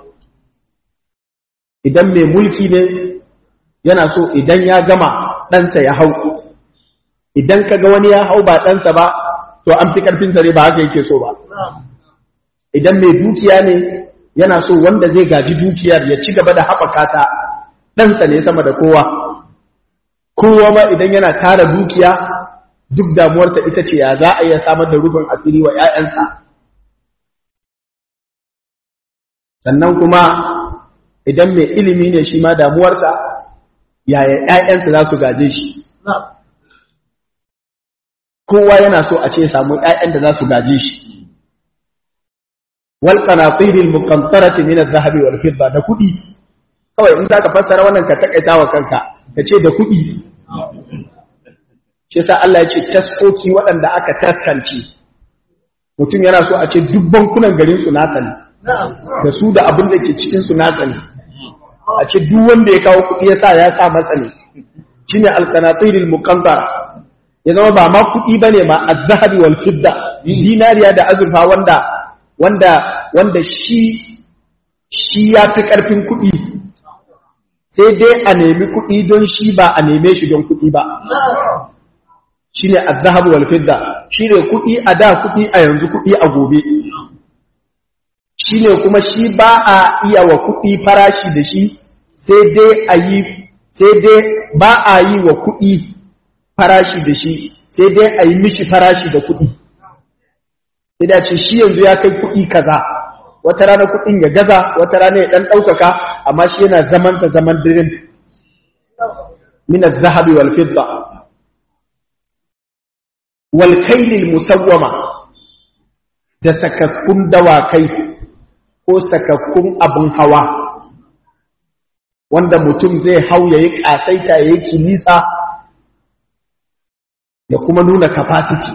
idan mai mulki ne yana so idan ya gama ɗansa ya hau idan ka ga wani ya hau ba ɗansa ba to an fi ƙarfin zare ba haka yake so ba idan mai dukiya ne yana so wanda zai gaji dukiyar ya ci gaba da haɓaka ta ɗansa ne sama da kowa kowa ma idan yana tara dukiya duk damuwarsa ita ce ya za a iya samar da rufin asiri wa ‘ya'yansa sannan kuma idan mai ilimi ne shi ma damuwarsa yaya ‘ya'yansa za su gaje shi kowa yana so a ce samu ‘ya'yan da za su gaje shi wal qanatiril muqantarati min adh-dhahabi wal fidda da kudi kawai in za ka fassara wannan ka takaita wa kanka ka ce da kuɗi shi sa Allah ya ce taskoki waɗanda aka taskance mutum yana so a ce duk bankunan garin su nasa ne da su da abin da ke cikin su nasa ne a ce duk wanda ya kawo kuɗi ya sa ya sa matsa ne shine alqanatirul muqantara ya zama ba ma kuɗi bane ma az-zahabi wal fidda dinariya da azurfa wanda wanda wanda shi shi ya fi ƙarfin kuɗi sai dai a nemi kuɗi don shi ba a neme shi don kuɗi ba shi ne azahabu wal fidda shi ne kuɗi a da kuɗi a yanzu kuɗi a gobe shi ne kuma shi ba a iya wa kuɗi farashi da shi sai dai a yi sai dai ba a yi wa kuɗi farashi da shi sai dai a yi mishi farashi da kuɗi sai da ce shi yanzu ya kai kuɗi kaza wata rana kuɗin ya gaza wata rana ya ɗan ɗaukaka amma shi yana zamanta zaman dirin minas zahabi wal fidda wal kailil musawwama da sakakkun dawakai ko sakakkun abin hawa wanda mutum zai hau ya yi ƙasaita ya yi kilisa da kuma nuna capacity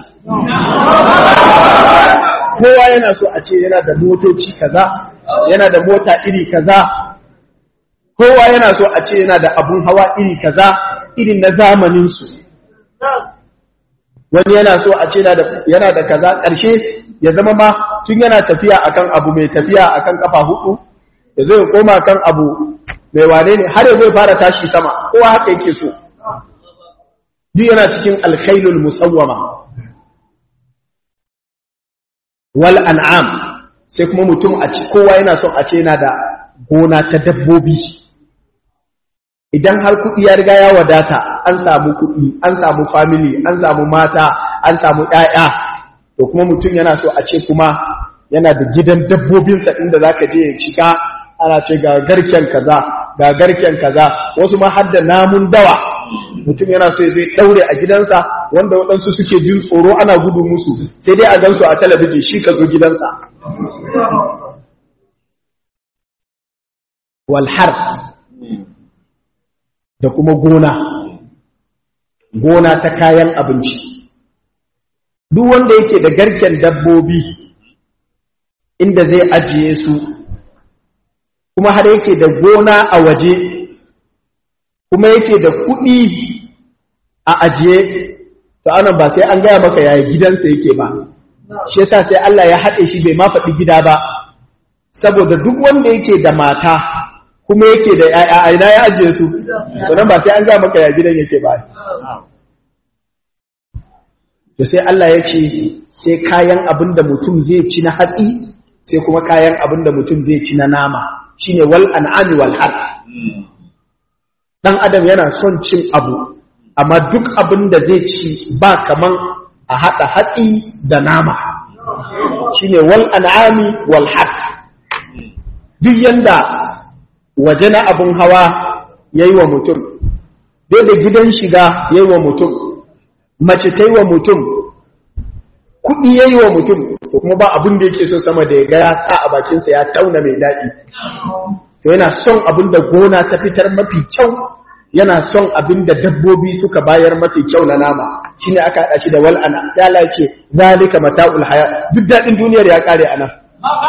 kowa yana so a ce yana da motoci kaza yana da mota iri kaza kowa yana so a ce yana da abun hawa iri kaza irin na zamaninsu wani yana so a ce yana da kaza ƙarshe ya zama ma tun yana tafiya akan abu mai tafiya akan kafa hudu ya zo ya koma kan abu mai wane ne har ya zo fara tashi sama kowa haka yake so duk yana cikin alkhailul musawwama wal an'am sai kuma mutum a ci kowa yana son a ce yana da gona ta dabbobi idan har kuɗi ya riga ya wadata an samu kuɗi an samu family an samu mata an samu ƴaƴa to kuma mutum yana so a ce kuma yana da gidan dabbobinsa inda zaka je ya shiga ana ce ga garken kaza ga garken kaza wasu ma har da namun dawa mutum yana so zai daure a gidansa wanda waɗansu suke jin tsoro ana gudu musu sai dai a gansu a talabijin shi ka zo gidansa walhar da kuma gona gona ta kayan abinci duk wanda yake da garken dabbobi inda zai ajiye su kuma har yake da gona a waje kuma yake da kuɗi a ajiye to anan ba sai an gaya maka yaya gidansa yake ba shi yasa sai Allah ya haɗe shi bai ma faɗi gida ba saboda duk wanda yake da mata kuma yake da ƴaƴa a ina ya ajiye su to nan ba sai an gaya maka yaya gidan yake ba to sai Allah ya ce sai kayan abin da mutum zai ci na hatsi sai kuma kayan abin da mutum zai ci na nama shine wal an'ami wal har dan adam yana son cin abu amma duk abin da zai ci ba kaman a hada hatsi da nama shine wal an'ami wal har duk yanda waje na abin hawa yayi wa mutum dole gidan shiga yayi wa mutum mace ta yi wa mutum kuɗi ya yi wa mutum ko kuma ba abin da yake so sama da ya ga ya sa a bakinsa ya tauna mai daɗi to yana son abin da gona ta fitar mafi kyau yana son abin da dabbobi suka bayar mafi kyau na nama shine aka haɗa shi da wal ana ya Allah ce zalika mata'ul haya duk daɗin duniyar ya kare a nan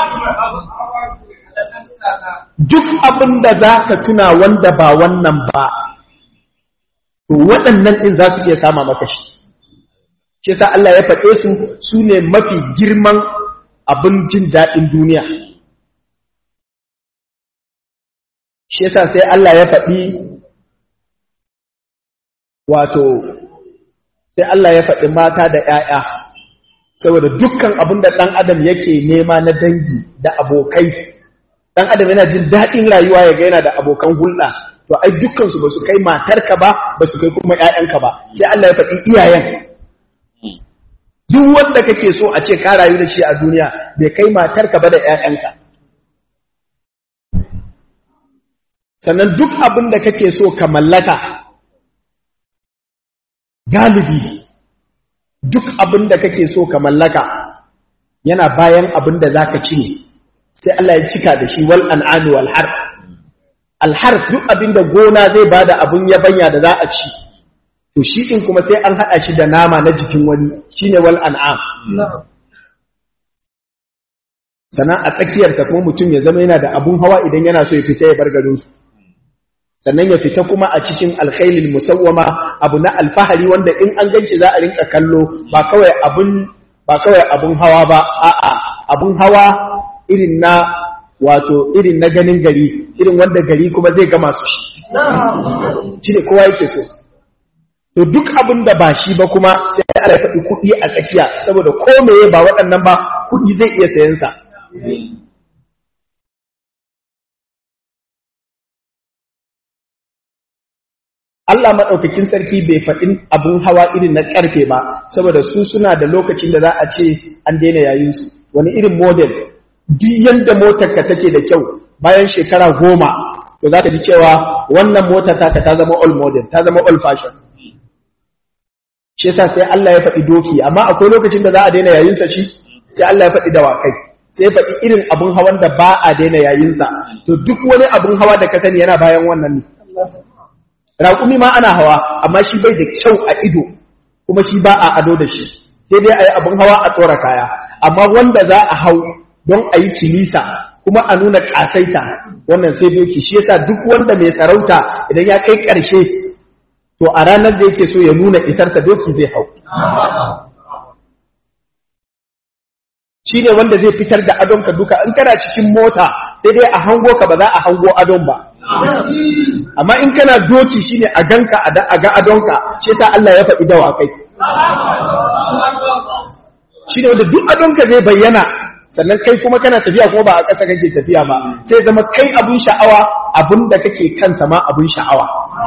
duk abin da za ka tuna wanda ba wannan ba to waɗannan ɗin za su iya sama maka shi shi sa Allah ya faɗe su su ne mafi girman abin jin daɗin duniya shi sa sai Allah ya faɗi wato sai Allah ya faɗi mata da ‘ya'ya saboda dukkan abin da ɗan adam yake nema na dangi da abokai ɗan adam yana jin daɗin rayuwa ya ga yana da abokan hulɗa to ai dukkansu ba su kai matarka ba ba su kai kuma ‘ya'yanka ba sai Allah ya faɗi iyayen duk wanda kake so a ce ka rayu da shi a duniya bai kai matarka ba da ‘ya'yanka sannan duk abin da kake so ka mallaka galibi duk abin da kake so ka mallaka yana bayan abin da za ka ci ne sai Allah ya cika da shi wal an'ami wal har alharf duk abin da gona zai bada abun yabanya da za a ci to shi din kuma sai an hada shi da nama na jikin wani shine wal an'am sannan a tsakiyarsa kuma mutum ya zama yana da abun hawa idan yana so ya fita ya bar garinsu sannan ya fita kuma a cikin alkhailil musawwama abu na alfahari wanda in an ganci za a rinka kallo ba kawai abun ba kawai abun hawa ba a'a abun hawa irin na wato irin na ganin gari irin wanda gari kuma zai gama su shi shi ne kowa yake so to duk abin da ba shi ba kuma sai ana faɗi kuɗi a tsakiya saboda ko meye ba waɗannan ba kuɗi zai iya sayan sa Allah maɗaukakin sarki bai faɗin abun hawa irin na ƙarfe ba saboda su suna da lokacin da za a ce an daina yayinsu wani irin model duk yadda motarka take da kyau bayan shekara goma to za ka ji cewa wannan motar taka ta zama all model ta zama all fashion shi yasa sai Allah ya faɗi doki amma akwai lokacin da za a daina yayinsa shi sai Allah ya faɗi dawakai sai ya faɗi irin abun hawan da ba a daina yayinsa to duk wani abun hawa da ka sani yana bayan wannan ne raƙumi ma ana hawa amma shi bai da kyau a ido kuma shi ba a ado da shi sai dai a yi abin hawa a tsora kaya amma wanda za a hau don a yi kilisa kuma a nuna ƙasaita wannan sai doki shi yasa duk wanda mai sarauta idan ya kai ƙarshe to a ranar da yake so ya nuna isarsa doki zai hau shi ne wanda zai fitar da adonka duka in kana cikin mota sai dai a hango ka ba za a hango adon ba amma in kana doki shine a ganka a ga adonka ce ta Allah ya faɗi dawa kai shine wanda duk adonka zai bayyana sannan kai kuma kana tafiya kuma ba a ƙasa kake tafiya ba sai zama kai abun sha'awa abun da kake kansa ma abun sha'awa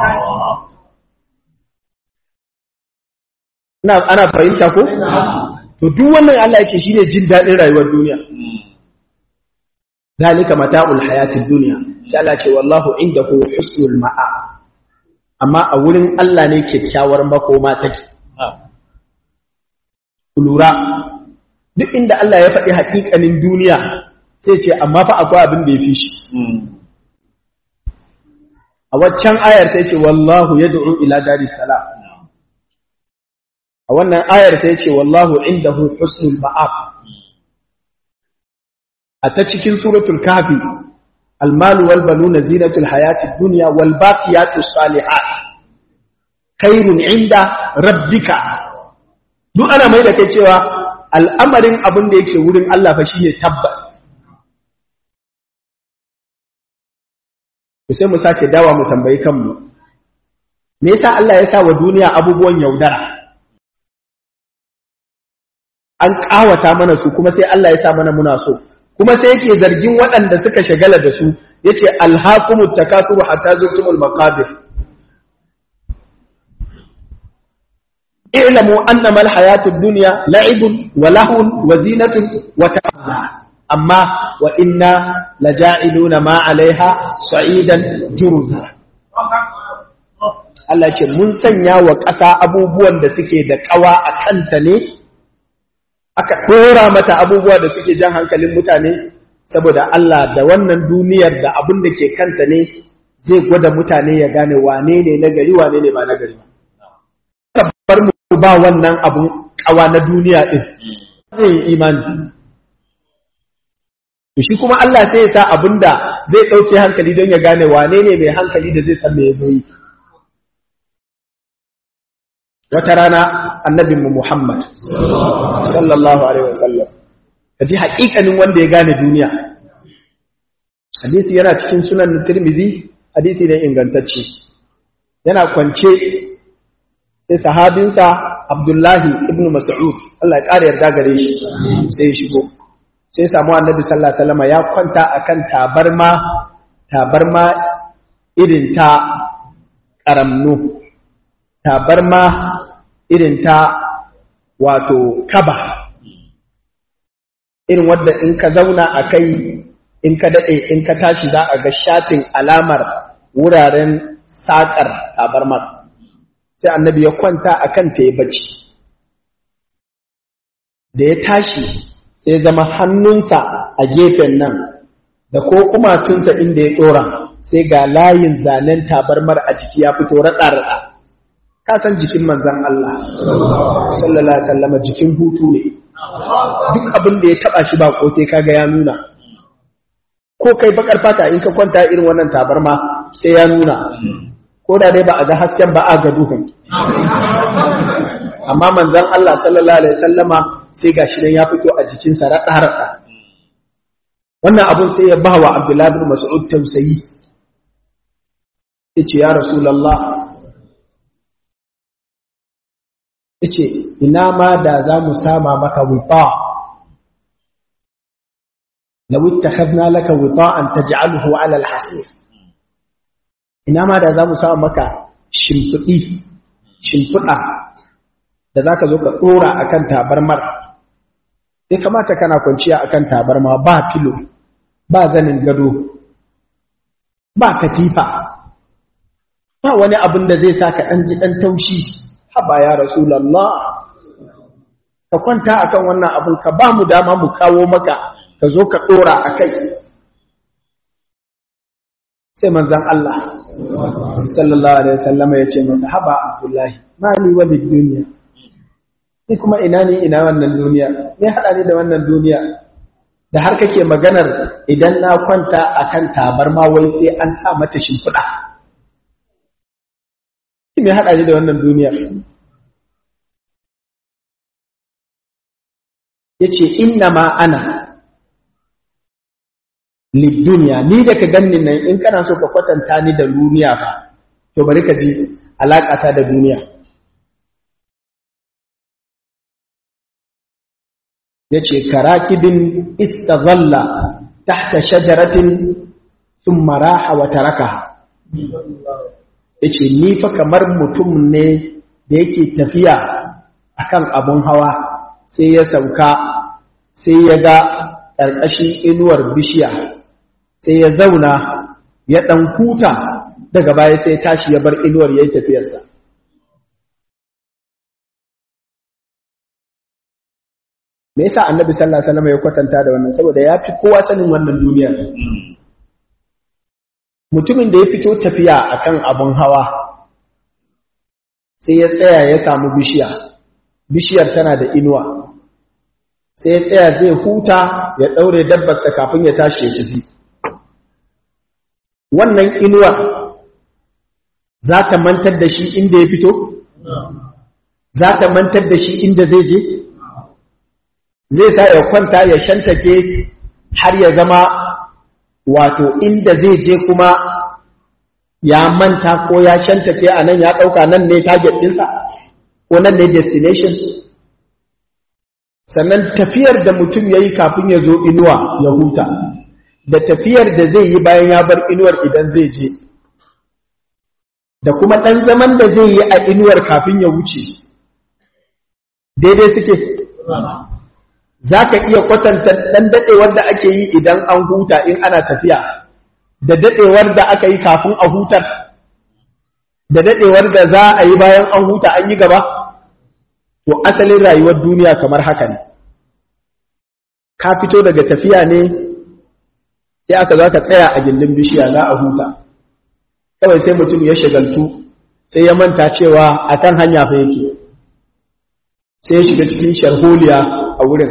ina ana fahimta ko to duk wannan Allah yake shine jin daɗin rayuwar duniya zalika mata'ul hayatid dunya sai Allah ce wallahu indahu husnul ma'a amma a wurin Allah ne kyakkyawar makoma take lura duk inda Allah ya faɗi haƙiƙanin duniya sai ce amma fa akwai abin da ya fi shi a waccan ayar sai ce wallahu yad'u ila daris salam a wannan ayar sai ce wallahu indahu husnul ma'ab a ta cikin suratul kafi almalu wal banuna zinatul hayatid dunya wal baqiyatus salihat khairun inda rabbika duk ana mai da kai cewa al'amarin abin da yake wurin Allah fa shine tabbas sai mu sake dawa mu tambayi kanmu me yasa Allah ya sa wa duniya abubuwan yaudara an kawata mana su kuma sai Allah ya sa mana muna so kuma sai yake zargin waɗanda suka shagala da su yace alhaqumut takasuru hatta zurtumul maqabir i'lamu annama alhayatud dunya la'ibun wa lahun wa zinatun wa ta'ala amma wa inna laja'iluna ma 'alayha sa'idan juruza Allah ce mun sanya wa ƙasa abubuwan da suke da ƙawa a kanta ne aka ɗora mata abubuwa da suke jan hankalin mutane saboda Allah da wannan duniyar da abin da ke kanta ne zai gwada mutane ya gane wane ne na gari wane ne ba na gari ba bar mu ba wannan abun kawa na duniya din zai yi imani to shi kuma Allah sai ya sa abinda zai ɗauke hankali don ya gane wane ne mai hankali da zai san me ya zo yi wata rana annabinmu Muhammad sallallahu alaihi wasallam kaji haƙiƙanin wanda ya gane duniya hadisi yana cikin sunan Tirmidhi hadisi ne ingantacce yana kwance sai sahabinsa Abdullahi ibn Mas'ud Allah ya ƙara yarda gare shi sai ya shigo sai samu annabi sallallahu alaihi wasallam ya kwanta akan tabarma tabarma irin ta karamnu tabarma irin ta wato kaba irin wadda in ka zauna a kai in ka daɗe in ka tashi za a ga shafin alamar wuraren saƙar tabarmar sai annabi ya kwanta a kan ta ya bacci da ya tashi sai zama hannunsa a gefen nan da ko kumatunsa inda ya ɗora sai ga layin zanen tabarmar a jiki ya fito raɗa-raɗa ka san jikin manzan Allah sallallahu alaihi wasallam jikin hutu ne duk abin da ya taba shi ba ko sai kaga ya nuna ko kai bakar fata in ka kwanta irin wannan tabarma sai ya nuna ko da dai ba a ga hasken ba a ga duhun amma manzan Allah sallallahu alaihi wasallama sai gashi nan ya fito a jikinsa raɗa-raɗa wannan abun sai ya bawa Abdullahi bin Mas'ud tausayi yace ya Rasulullah yace ina ma da za mu sama maka wuta law ittakhadna laka wita'an taj'aluhu 'ala al-hasir ina ma da za mu sama maka shimfidi shimfida da zaka zo ka dora akan tabarmar sai kamata kana kwanciya akan tabarma ba filo ba zanin gado ba katifa ba wani abin da zai sa ka ɗan ji ɗan taushi haba ya rasulallah ka kwanta akan wannan abin ka ba mu dama mu kawo maka ka zo ka ɗora a kai sai manzan Allah sallallahu alaihi wasallam ya ce masa haba abdullahi mali walid duniya ni kuma ina ne ina wannan duniya me hada ni da wannan duniya da har kake maganar idan na kwanta akan tabarma wai sai an sa mata shimfiɗa me hada ni da wannan duniya yace inna ma ana lidduniya ni da ka ganni nan in kana so ka kwatanta ni da duniya fa to bari ka ji alaƙata da duniya yace karakibin istazalla tahta shajaratin thumma raha wa tarakaha yace ni fa kamar mutum ne da yake tafiya akan abun hawa sai ya sauka sai ya ga ƙarƙashin inuwar bishiya sai ya zauna ya ɗan huta daga baya sai tashi ya bar inuwar ya yi tafiyarsa me yasa annabi sallallahu alaihi wasallam ya kwatanta da wannan saboda ya fi kowa sanin wannan duniyar mutumin da ya fito tafiya akan abun hawa sai ya tsaya ya samu bishiya bishiyar tana da inuwa sai ya tsaya zai huta ya daure dabbarsa kafin ya tashi ya tafi wannan inuwa za ta mantar da shi inda ya fito za ta mantar da shi inda zai je zai sa ya kwanta ya shantake har ya zama wato inda zai je kuma ya manta ko ya shantake a nan ya ɗauka nan ne target ɗinsa ko nan ne destination sannan tafiyar da mutum ya yi kafin ya zo inuwa ya huta da tafiyar da zai yi bayan ya bar inuwar idan zai je da kuma ɗan zaman da zai yi a inuwar kafin ya wuce daidai suke za ka iya kwatanta ɗan daɗewar da ake yi idan an huta in ana tafiya da daɗewar da aka yi kafin a hutar da daɗewar da za a yi bayan an huta an yi gaba to asalin rayuwar duniya kamar haka ne ka fito daga tafiya ne sai aka za ka tsaya a gindin bishiya za a huta kawai sai mutum ya shagaltu sai ya manta cewa a kan hanya fa yake sai ya shiga cikin sharholiya a wurin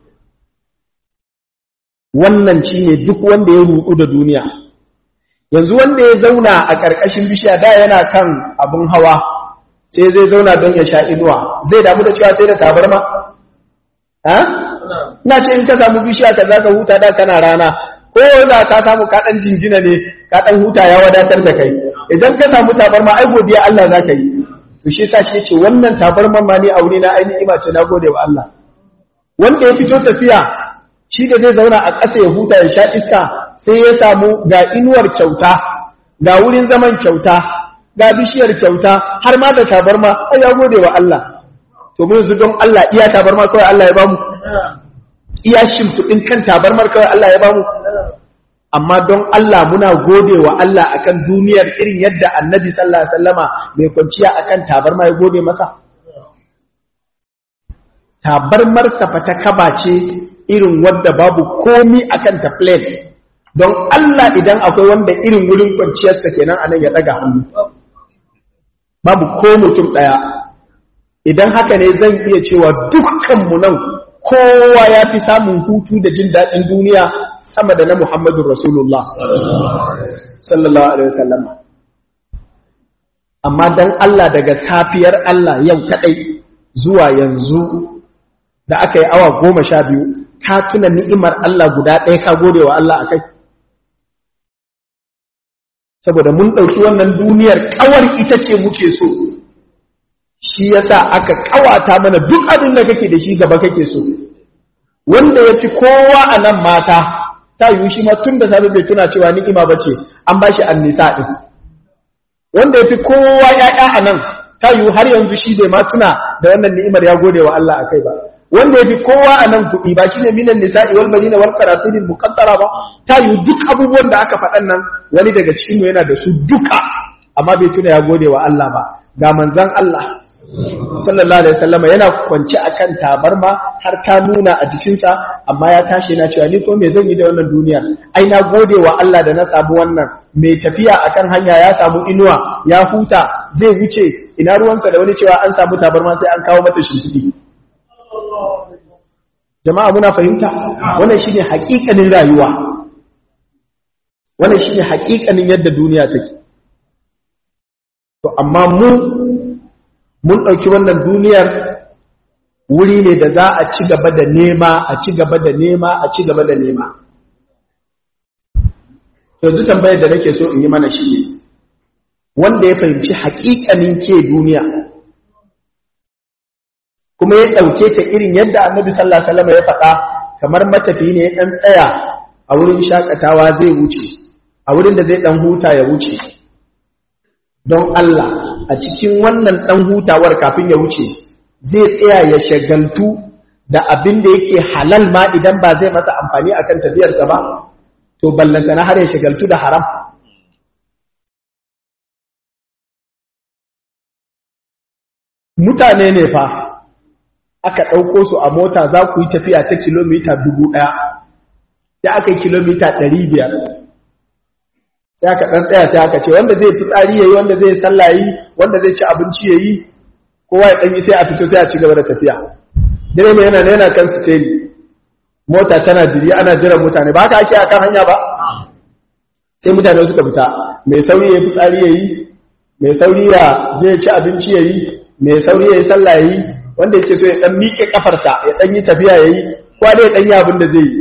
wannan shi ne duk wanda ya rudu da duniya yanzu wanda ya zauna a ƙarƙashin bishiya da yana kan abin hawa sai zai zauna don ya sha inuwa zai damu da cewa sai da tabarma ha ina ce in ka samu bishiya ka zaka huta da kana rana ko za ka samu ka dan jingina ne ka dan huta ya wadatar da kai idan ka samu tabarma ai godiya Allah zaka yi to shi yasa shi yace wannan tabarman ma ni aure na ainihi ima ce na gode wa Allah wanda ya fito tafiya shi da zai zauna a ƙasa ya huta ya sha iska sai ya samu ga inuwar kyauta ga wurin zaman kyauta ga bishiyar kyauta har ma da tabarma ai ya gode wa Allah to mun yanzu don Allah iya tabarma kawai Allah ya bamu iya shimfiɗin kan tabarmar kawai Allah ya bamu amma don Allah muna gode wa Allah akan duniyar irin yadda annabi sallallahu alaihi wasallama mai kwanciya akan tabarma ya gode masa tabarmar sa fa ta kaba ce irin wadda babu komi akan ta plate don Allah idan akwai wanda irin wurin kwanciyarsa kenan anan ya daga hannu babu ko mutum daya idan haka ne zan iya cewa dukkanmu nan kowa ya fi samun hutu da jin daɗin duniya sama da na Muhammadu Rasulullah sallallahu alaihi wasallam amma dan Allah daga safiyar Allah yau kadai zuwa yanzu da aka yi awa goma sha biyu ka tuna ni'imar Allah guda ɗaya ka gode wa Allah a kai saboda mun ɗauki wannan duniyar ƙawar ita ce muke so shi yasa aka ƙawata mana duk abin da kake da shi gaba kake so wanda ya fi kowa a nan mata ta yi shi ma tun da sabi bai tuna cewa ni'ima ba ce an ba shi annisa ɗin wanda ya fi kowa ya'ya a nan ta yi har yanzu shi bai ma tuna da wannan ni'imar ya gode wa Allah a kai ba wanda ya fi kowa a nan kuɗi ba shi ne minan nisa'i wal banina wal qarasirin muqaddara ba ta yi duk abubuwan da aka faɗan nan wani daga cikin yana da su duka amma bai tuna ya gode wa Allah ba ga manzon Allah sallallahu alaihi wasallam yana kwance akan tabarma har ta nuna a jikinsa amma ya tashi yana cewa ni ko me zan yi da wannan duniya ai na gode wa Allah da na samu wannan mai tafiya akan hanya ya samu inuwa ya huta zai wuce ina ruwansa da wani cewa an samu tabarma sai an kawo mata shimfiɗi jama'a muna fahimta wannan shine haƙiƙanin rayuwa wannan shine haƙiƙanin yadda duniya take to amma mu mun ɗauki wannan duniyar wuri ne da za a ci gaba da nema a ci gaba da nema a ci gaba da nema yanzu tambayar da nake so in yi mana shi ne wanda ya fahimci haƙiƙanin ke duniya kuma ya ɗauke ta irin yadda annabi sallallahu alaihi wasallam ya faɗa kamar matafi ne ya ɗan tsaya a wurin shakatawa zai wuce a wurin da zai ɗan huta ya wuce don Allah a cikin wannan ɗan hutawar kafin ya wuce zai tsaya ya shagaltu da abin da yake halal ma idan ba zai masa amfani akan tafiyarsa ba to ballantana har ya shagaltu da haram mutane ne fa aka ɗauko su a mota za ku yi tafiya ta kilomita dubu ɗaya sai aka yi kilomita ɗari biyar sai aka ɗan tsaya sai aka ce wanda zai fitsari ya yi wanda zai sallayi wanda zai ci abinci ya yi kowa ya ɗanyi sai a fito sai a ci gaba da tafiya dire mai yana yana kan su teli mota tana jiri ana jiran mutane ba haka ake a kan hanya ba sai mutane suka fita mai sauri ya fitsari ya yi mai sauri ya je ci abinci ya yi mai sauri ya yi sallah ya yi wanda yake so ya ɗan miƙe ƙafarsa ya ɗan yi tafiya ya yi kwa da ya ɗan yi abin da zai yi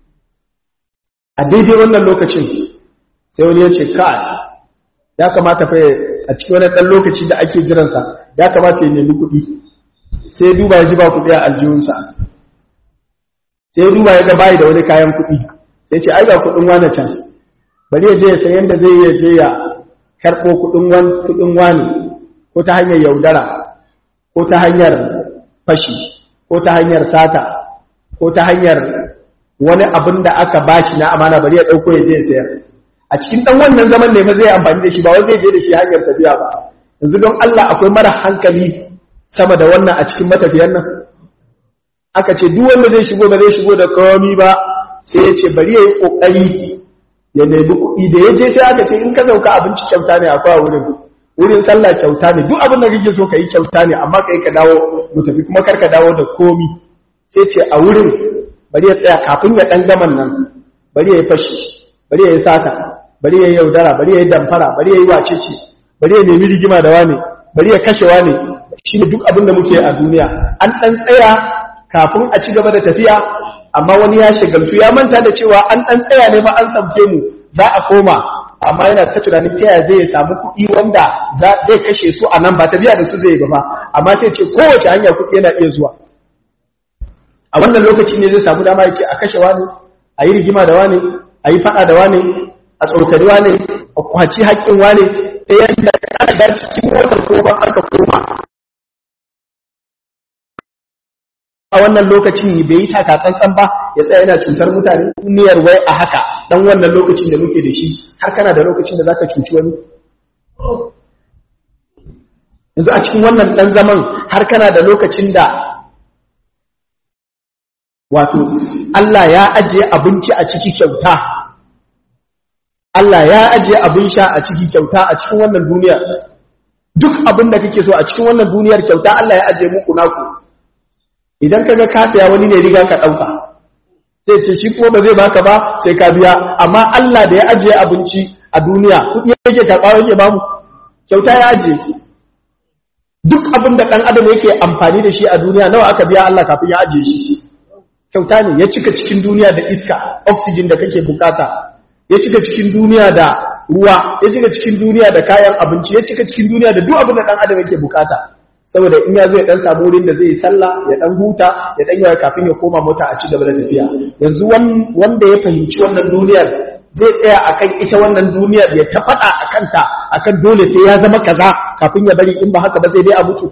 a daidai wannan lokacin sai wani ya ce kai ya kamata fa a cikin wani ɗan lokaci da ake jiransa ya kamata ya nemi kuɗi sai duba ya ji ba kuɗi a aljihunsa sai duba ya ga bayi da wani kayan kuɗi sai ce ai ga kuɗin wane can bari ya je ya san yadda zai ya je ya karɓo kuɗin wane ko ta hanyar yaudara ko ta hanyar fashi ko ta hanyar sata ko ta hanyar wani abin da aka bashi na amana bari ya ɗauko ya je ya sayar a cikin ɗan wannan zaman ne ma zai amfani da shi ba wai zai je da shi hanyar tafiya ba yanzu don Allah akwai mara hankali sama da wannan a cikin matafiyan nan aka ce duk wanda zai shigo ba zai shigo da komi ba sai ya ce bari ya yi ƙoƙari ya nemi kuɗi da ya je sai aka ce in ka sauka abinci kyauta ne akwai wurin wurin sallah kyauta ne duk abin da kake so ka yi kyauta ne amma kai ka dawo mu tafi kuma kar ka dawo da komi sai ce a wurin bari ya tsaya kafin ya ɗan gaman nan bari ya yi fashi bari ya yi sata bari ya yi yaudara bari ya yi damfara bari ya yi wacece bari ya nemi rigima da wane bari ya kashe wane shi ne duk abin da muke a duniya an ɗan tsaya kafin a ci gaba da tafiya amma wani ya shagaltu ya manta da cewa an ɗan tsaya ne ba an sauke mu za a koma amma yana ta tunanin ta yaya zai samu kuɗi wanda zai kashe su a nan ba tafiya da su zai ba amma sai ce kowace hanya kuɗi yana iya zuwa a wannan lokaci ne zai samu dama ya ce a kashe wani a yi rigima da wani a yi faɗa da wani a tsokari wani a kwaci haƙƙin wani ta yadda aka da cikin motar koma aka koma a wannan lokacin bai yi taka tsantsan ba ya tsaya yana cutar mutane duniyar wai a haka dan wannan lokacin da muke da shi har kana da lokacin da zaka cuci wani yanzu a cikin wannan dan zaman har kana da lokacin da wato Allah ya ajiye abinci a ciki kyauta Allah ya ajiye abin sha a ciki kyauta a cikin wannan duniyar duk abin da kake so a cikin wannan duniyar kyauta Allah ya ajiye muku naku idan kaga ka saya wani ne riga ka dauka sai ce shi kuma ba zai baka ba sai ka biya amma Allah da ya ajiye abinci a duniya kuɗi yake karɓa yake bamu kyauta ya ajiye duk abin da ɗan adam yake amfani da shi a duniya nawa aka biya Allah kafin ya ajiye shi kyauta ne ya cika cikin duniya da iska oxygen da kake bukata ya cika cikin duniya da ruwa ya cika cikin duniya da kayan abinci ya cika cikin duniya da duk abin da ɗan adam yake bukata saboda in ya zo ya dan samu wurin da zai yi sallah ya dan huta ya dan yawa kafin ya koma mota a ci gaba da tafiya yanzu wanda ya fahimci wannan duniyar zai tsaya akan ita wannan duniyar ya ta faɗa a kanta akan dole sai ya zama kaza kafin ya bari in ba haka ba sai dai a mutu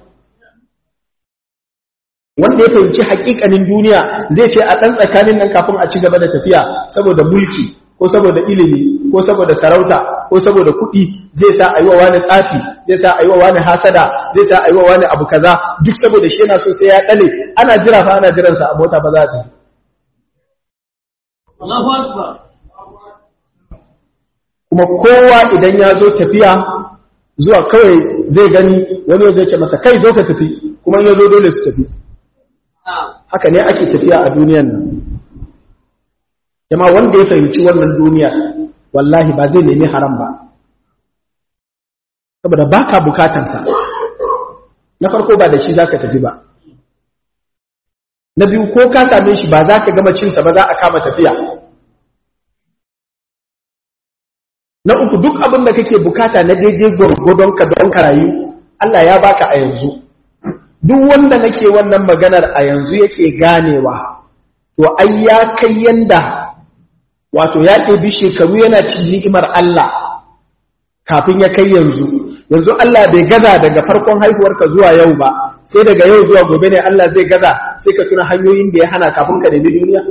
wanda ya fahimci hakikanin duniya zai ce a ɗan tsakanin nan kafin a ci gaba da tafiya saboda mulki ko saboda ilimi ko saboda sarauta ko saboda kuɗi zai sa a yi wa wani tsafi zai sa a yi wa wani hasada zai sa a yi wa wani abu kaza duk saboda shi yana so sai ya ɗale ana jira fa ana jiransa a mota ba za ta kuma kowa idan ya zo tafiya zuwa kawai zai gani wani ya zai ce masa kai zo ka tafi kuma ya zo dole su tafi haka ne ake tafiya a duniyan nan jama wanda ya fahimci wannan duniya wallahi ba zai nemi haram ba saboda ba ka bukatansa na farko ba da shi za ka tafi ba na biyu ko ka same shi ba za ka gama cinsa ba za a kama tafiya na uku duk abin da kake bukata na daidai gwargwadon ka don ka rayu Allah ya baka a yanzu duk wanda nake wannan maganar a yanzu yake ganewa to ai ya kai yanda wato ya ɗebi shekaru yana ci ni'imar Allah kafin ya kai yanzu yanzu Allah bai gaza daga farkon haihuwarka zuwa yau ba sai daga yau zuwa gobe ne Allah zai gaza sai ka tuna hanyoyin da ya hana kafin ka nemi duniya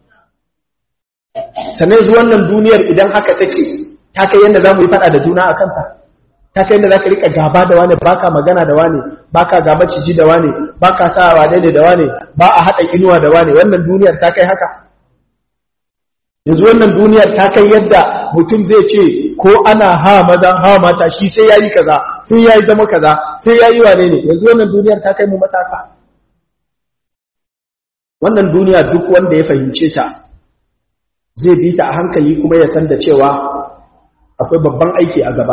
sannan yanzu wannan duniyar idan haka take ta kai yadda za mu yi faɗa da juna a kanta ta kai yadda za ka riƙa gaba da wane ba ka magana da wane ba ka gaba ciji da wane ba ka sa wane ne da wane ba a haɗa inuwa da wane wannan duniyar ta kai haka yanzu wannan duniyar ta kai yadda mutum zai ce ko ana ha maza ha mata shi sai ya yi kaza sai ya yi zama kaza sai ya yi wane ne yanzu wannan duniyar ta kai mu matasa wannan duniya duk wanda ya fahimce ta zai bi ta a hankali kuma ya san da cewa akwai babban aiki a gaba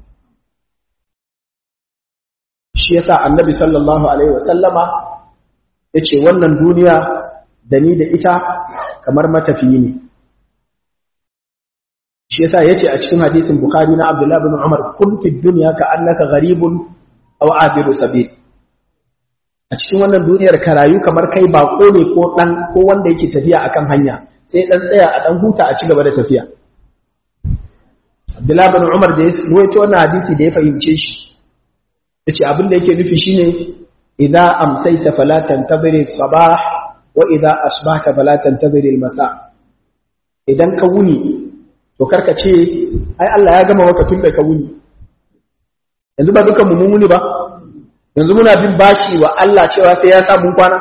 shi yasa annabi sallallahu alaihi wasallama yace wannan duniya da ni da ita kamar matafiyi ne shi yasa yace a cikin hadisin bukhari na abdullah ibn umar kun fi dunya ka annaka gharibun aw abiru sabil a cikin wannan duniyar ka rayu kamar kai bako ne ko dan ko wanda yake tafiya akan hanya sai dan tsaya a dan huta a ci gaba da tafiya Abdullah bin Umar da ya ruwaito wannan hadisi da ya fahimce shi yace abin da yake nufi shine idza amsayta fala tantaziri sabah wa idza asbahta fala tantaziri al-masa idan ka wuni to karka ce ai Allah ya gama maka tun da ka wuni yanzu ba dukan mu mun wuni ba yanzu muna bin bashi wa Allah cewa sai ya sa mun kwana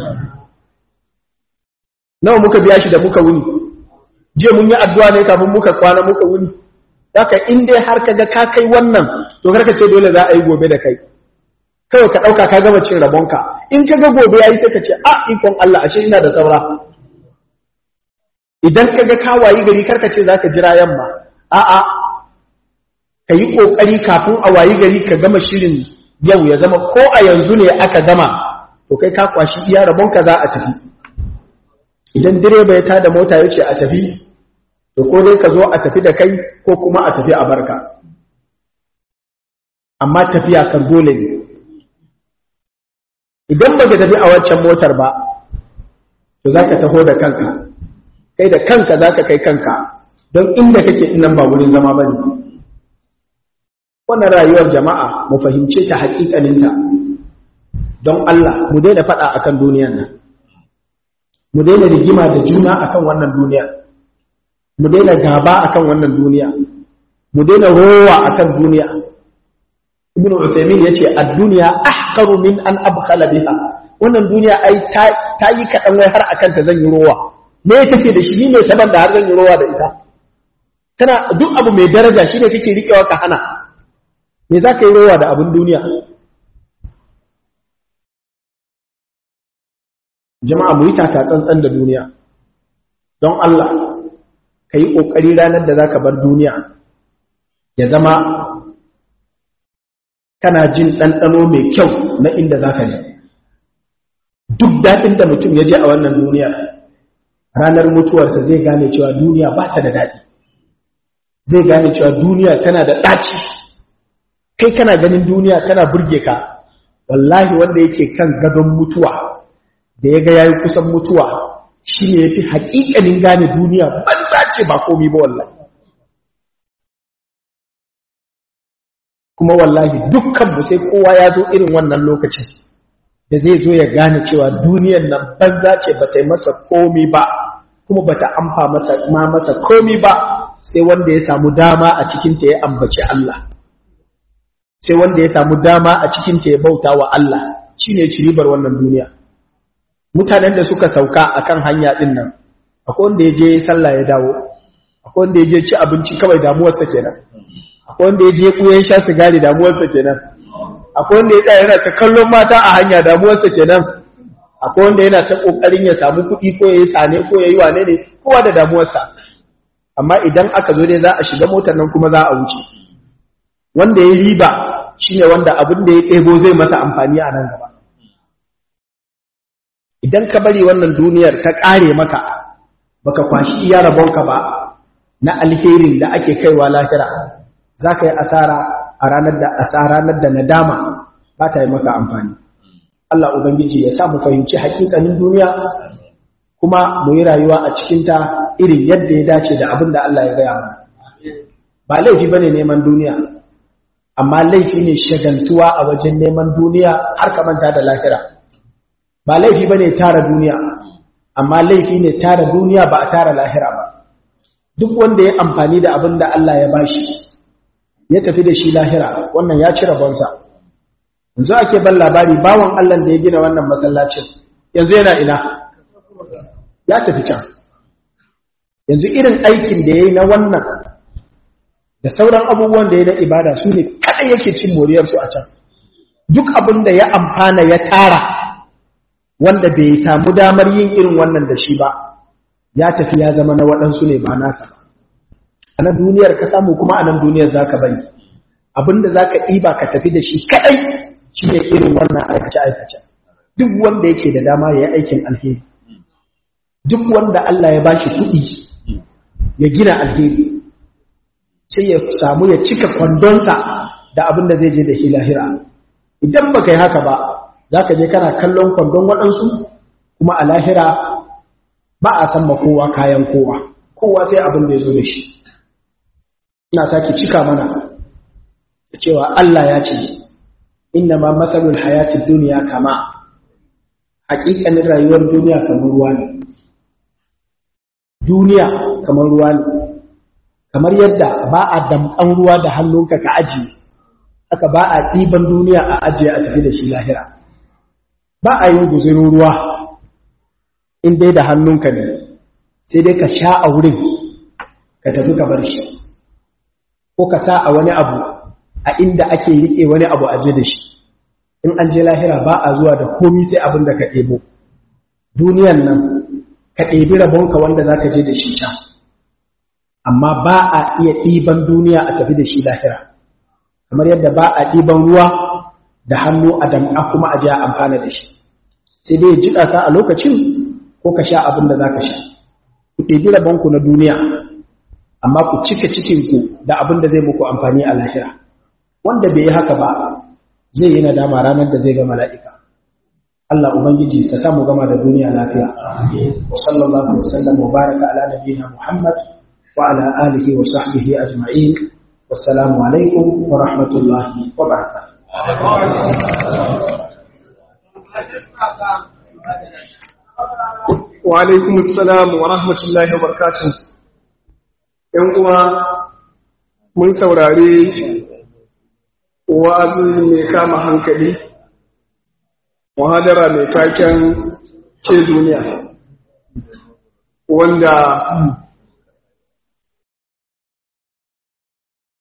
nawa muka biya shi da muka wuni je mun yi addu'a ne kafin muka kwana muka wuni haka in dai har kaga ka kai wannan to karka ce dole za a yi gobe da kai kawai ka dauka ka gama cin rabonka in kaga gobe yayi sai ka ce a ikon Allah ashe ina da saura idan kaga ka wayi gari karka ce zaka jira yamma a a kayi kokari kafin a wayi gari ka gama shirin yau ya zama ko a yanzu ne aka gama to kai ka kwashi iya rabonka za a tafi idan direba ya tada mota yace a tafi to ko dai ka zo a tafi da kai ko kuma a tafi a barka amma tafiya kan dole ne idan ba ka tafi a waccan motar ba to za ka taho da kanka kai da kanka za ka kai kanka don inda kake inan ba wurin zama ba ne wannan rayuwar jama'a mu fahimce ta haƙiƙaninta don Allah mu daina faɗa akan duniyan nan mu daina rigima da juna akan wannan duniyar mu daina gaba akan wannan duniya mu daina rowa akan duniya ibn usaymin yace ad-dunya ahqaru min an abkhala biha wannan duniya ai ta yi kadan wai har akan ta zan yi rowa me take da shi ne saban da har zan yi rowa da ita tana duk abu mai daraja shi ne kake riƙewa ka hana me za ka yi rowa da abin duniya jama'a mu yi taka tsantsan da duniya don Allah ka yi ƙoƙari ranar da za ka bar duniya ya zama kana jin ɗanɗano mai kyau na inda za ka ne duk daɗin da mutum ya je a wannan duniya ranar mutuwarsa zai gane cewa duniya ba ta da daɗi zai gane cewa duniya tana da ɗaci kai kana ganin duniya tana burge ka wallahi wanda yake kan gadon mutuwa da ya ga yayi kusan mutuwa shi ne ya fi haƙiƙanin gane duniya banza ce ba komi ba wallahi kuma wallahi dukkanmu sai kowa ya zo irin wannan lokacin da zai zo ya gane cewa duniyar nan banza ce ba ta yi masa komi ba kuma ba ta amfa masa ma masa komi ba sai wanda ya samu dama a cikinta ya ambaci Allah sai wanda ya samu dama a cikinta ya bauta wa Allah shi ne ciribar wannan duniya mutanen da suka sauka a kan hanya ɗin nan akwai wanda ya je sallah ya dawo akwai wanda ya je ci abinci kawai damuwarsa kenan akwai wanda ya je kuyen sha sigari damuwarsa kenan akwai wanda ya tsaya yana ta kallon mata a hanya damuwarsa kenan akwai wanda yana ta kokarin ya samu kuɗi ko ya yi sane ko ya yi wane ne kowa da damuwarsa amma idan aka zo dai za a shiga motar nan kuma za a wuce wanda ya riba shine wanda abin da ya ɗebo zai masa amfani a nan gaba idan ka bari wannan duniyar ta ƙare maka baka kwashi iya rabonka ba na alherin da ake kaiwa lahira za ka yi asara a ranar da ranar da nadama ba ta yi maka amfani Allah Ubangiji ya sa mu fahimci hakikanin duniya kuma mu yi rayuwa a cikinta irin yadda ya dace da abin da Allah ya gaya mana ba laifi ba ne neman duniya amma laifi ne shagantuwa a wajen neman duniya har ka manta da lahira ba laifi ba ne tara duniya amma laifi ne tara duniya ba a tara lahira ba duk wanda ya amfani da abin da Allah ya bashi ya tafi da shi lahira wannan ya ci rabonsa yanzu ake ban labari bawan Allah da ya gina wannan masallacin yanzu yana ina ya tafi can yanzu irin aikin da ya yi na wannan da sauran abubuwan da ya na ibada su ne kaɗai yake cin moriyarsu a can duk abin da ya amfana ya tara wanda bai samu damar yin irin wannan da shi ba ya tafi ya zama na waɗansu ne ba nasa ba a nan duniyar ka samu kuma a nan duniyar za ka bari abinda za ka ɗiba ka tafi da shi kaɗai shi ne irin wannan aikace-aikace duk wanda yake da dama ya yi aikin alheri duk wanda Allah ya bashi kuɗi ya gina alheri sai ya samu ya cika kwandonsa da abin da zai je da shi lahira idan ba ka yi haka ba za ka je kana kallon kwandon waɗansu kuma a lahira ba a san ma kowa kayan kowa kowa sai abin da ya zo da shi ina sake cika mana cewa Allah ya ce inna ma matsalul hayatid duniya kama haƙiƙanin rayuwar duniya kamar ruwa ne duniya kamar ruwa ne kamar yadda ba a damƙan ruwa da hannunka ka ajiye haka ba a ɗiban duniya a ajiye a tafi da shi lahira ba a yi guzurin ruwa in dai da hannunka ne sai dai ka sha a wurin ka tafi ka bar shi ko ka sa a wani abu a inda ake riƙe wani abu aje da shi in an je lahira ba a zuwa da komi sai abin da ka ɗebo duniyan nan ka ɗebi rabonka wanda za ka je da shi can amma ba a iya ɗiban duniya a tafi da shi lahira kamar yadda ba a ɗiban ruwa da hannu a dam'a kuma a je a amfana da shi sai dai jiƙa ka a lokacin ko ka sha abin da za ka sha ku ɗebi rabonku na duniya amma ku cika cikinku da abin da zai muku amfani a lahira wanda bai yi haka ba zai yi nadama ranar da zai ga mala'ika Allah Ubangiji ka samu gama da duniya lafiya wa sallallahu wa sallam wa baraka ala nabiyina Muhammad wa ala alihi wa sahbihi ajma'in wassalamu alaikum wa rahmatullahi wa barakatuh wa alaikum assalam wa rahmatullahi wa barakatuh ‘yan uwa mun saurari wa'azi mai kama hankali, muhadara mai taken ce duniya, wanda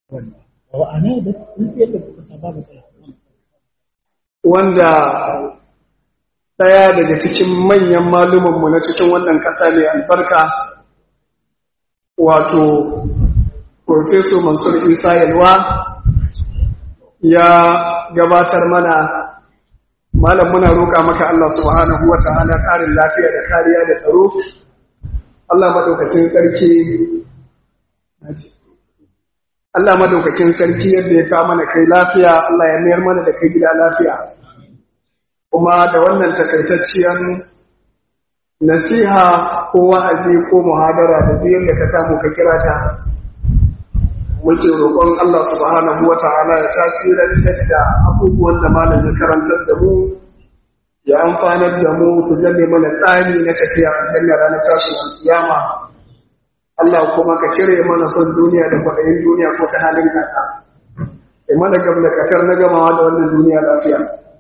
wanda ɗaya daga cikin manyan malumanmu na cikin wannan ƙasa mai albarka wato Profesor Mansur Isa Yalwa ya gabatar mana malam muna roƙa maka Allah subhanahu wa ta'ala ƙarin lafiya da kariya da tsaro Allah madaukakin sarki Allah madaukakin sarki yadda ya ka mana kai lafiya Allah ya mayar mana da kai gida lafiya kuma da wannan takaitacciyar nasiha ko wa'azi ko muhadara da duk yadda ka samu ka kira ta muke roƙon Allah subhanahu wa ta'ala ya tasirantar da abubuwan da malam ya karantar da mu ya amfanar da mu su zame mana tsari na tafiya a jannar ranar tashin kiyama Allah kuma ka cire mana son duniya da kwaɗayin duniya ko ta halin kaka ya mana gamlakatar na gamawa da wannan duniya lafiya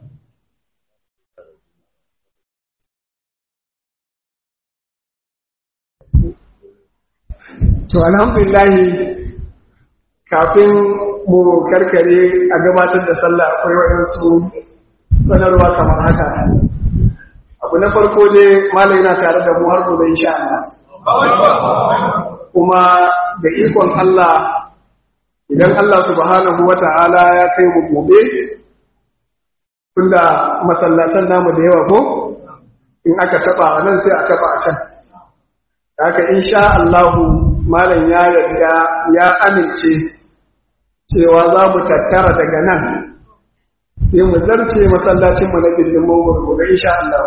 to alhamdulillahi kafin mu karkare a gabatar da sallah akwai waɗansu sanarwa kamar haka abu na farko dai malai na tare da mu har gobe insha Allah kuma da ikon Allah idan Allah subhanahu wata'ala ya kai mu gobe tunda masallatan namu da yawa ko in aka taba a nan sai a taba a can haka insha Allah malam ya yarda ya amince cewa za mu tattara daga nan sai mu zarce masallacin mu na gindin mawar gobe insha Allah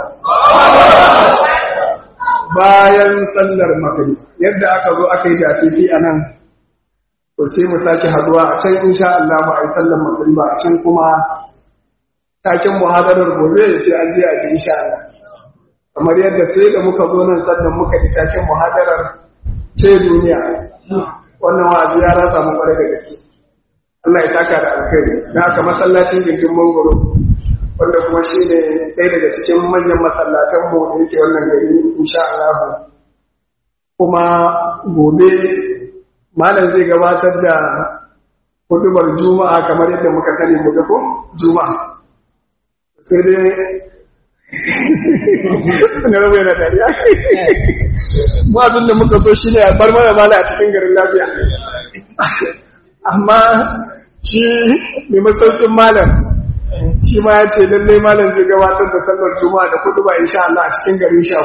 bayan sallar maghrib yadda aka zo aka yi dafifi a nan to sai mu sake haduwa a can insha Allah ba a yi sallar maghrib ba a can kuma takin muhadarar gobe sai an je a ji insha Allah kamar yadda sai da muka zo nan sannan muka ji takin muhadarar ce duniya wannan wa'azi ya ratsa mu kwarai da gaske Allah ya saka da alkhairi da aka masallacin gindin mangoro wanda kuma shi ne ɗaya daga cikin manyan masallatan mu da yake wannan gari insha Allah kuma gobe malam zai gabatar da hudubar juma'a kamar yadda muka sani mu ko juma'a sai dai na rabu yana dariya mu abin da muka so shi ne a bar mana mala a cikin garin lafiya amma shi mai masaukin malam shi ma ya ce lallai malam zai gabatar da sallar juma'a da kudu ba insha Allah a cikin garin sha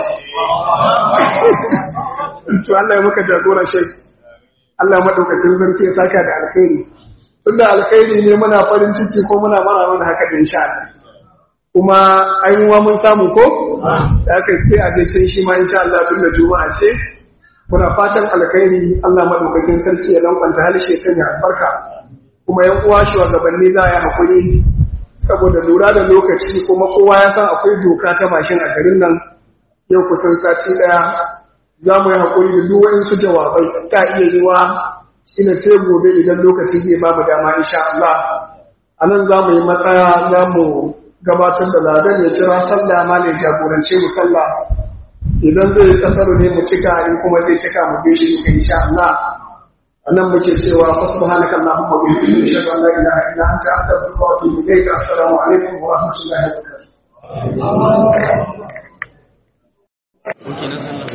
to Allah ya maka jagora shai Allah madaukakin sarki ya saka da alkhairi tunda alkhairi ne muna farin ciki ko muna mara mana haka da insha Allah kuma an yi wa mun samu ko da aka sai a je shi ma insha Allah tunda juma'a ce muna fatan alkhairi Allah madaukakin sarki ya lankwanta halishe kan ya albarka kuma yan uwa shugabanni za a yi hakuri saboda lura da lokaci kuma kowa ya san akwai doka ta mashin a garin nan yau kusan sati daya za mu yi hakuri da duk waɗansu jawabai ta iya yi wa shine sai gobe idan lokaci zai ba mu dama insha Allah a nan za mu yi matsaya za mu gabatar da ladan ya jira sallah ma ne jagorance mu sallah idan zai kasar ne mu cika in kuma zai cika mu bi shi duka insha Allah anan muke cewa fa subhanaka allahumma wa bihamdika ashhadu an la ilaha illa anta astaghfiruka wa atubu ilayk assalamu alaikum wa rahmatullahi wa barakatuh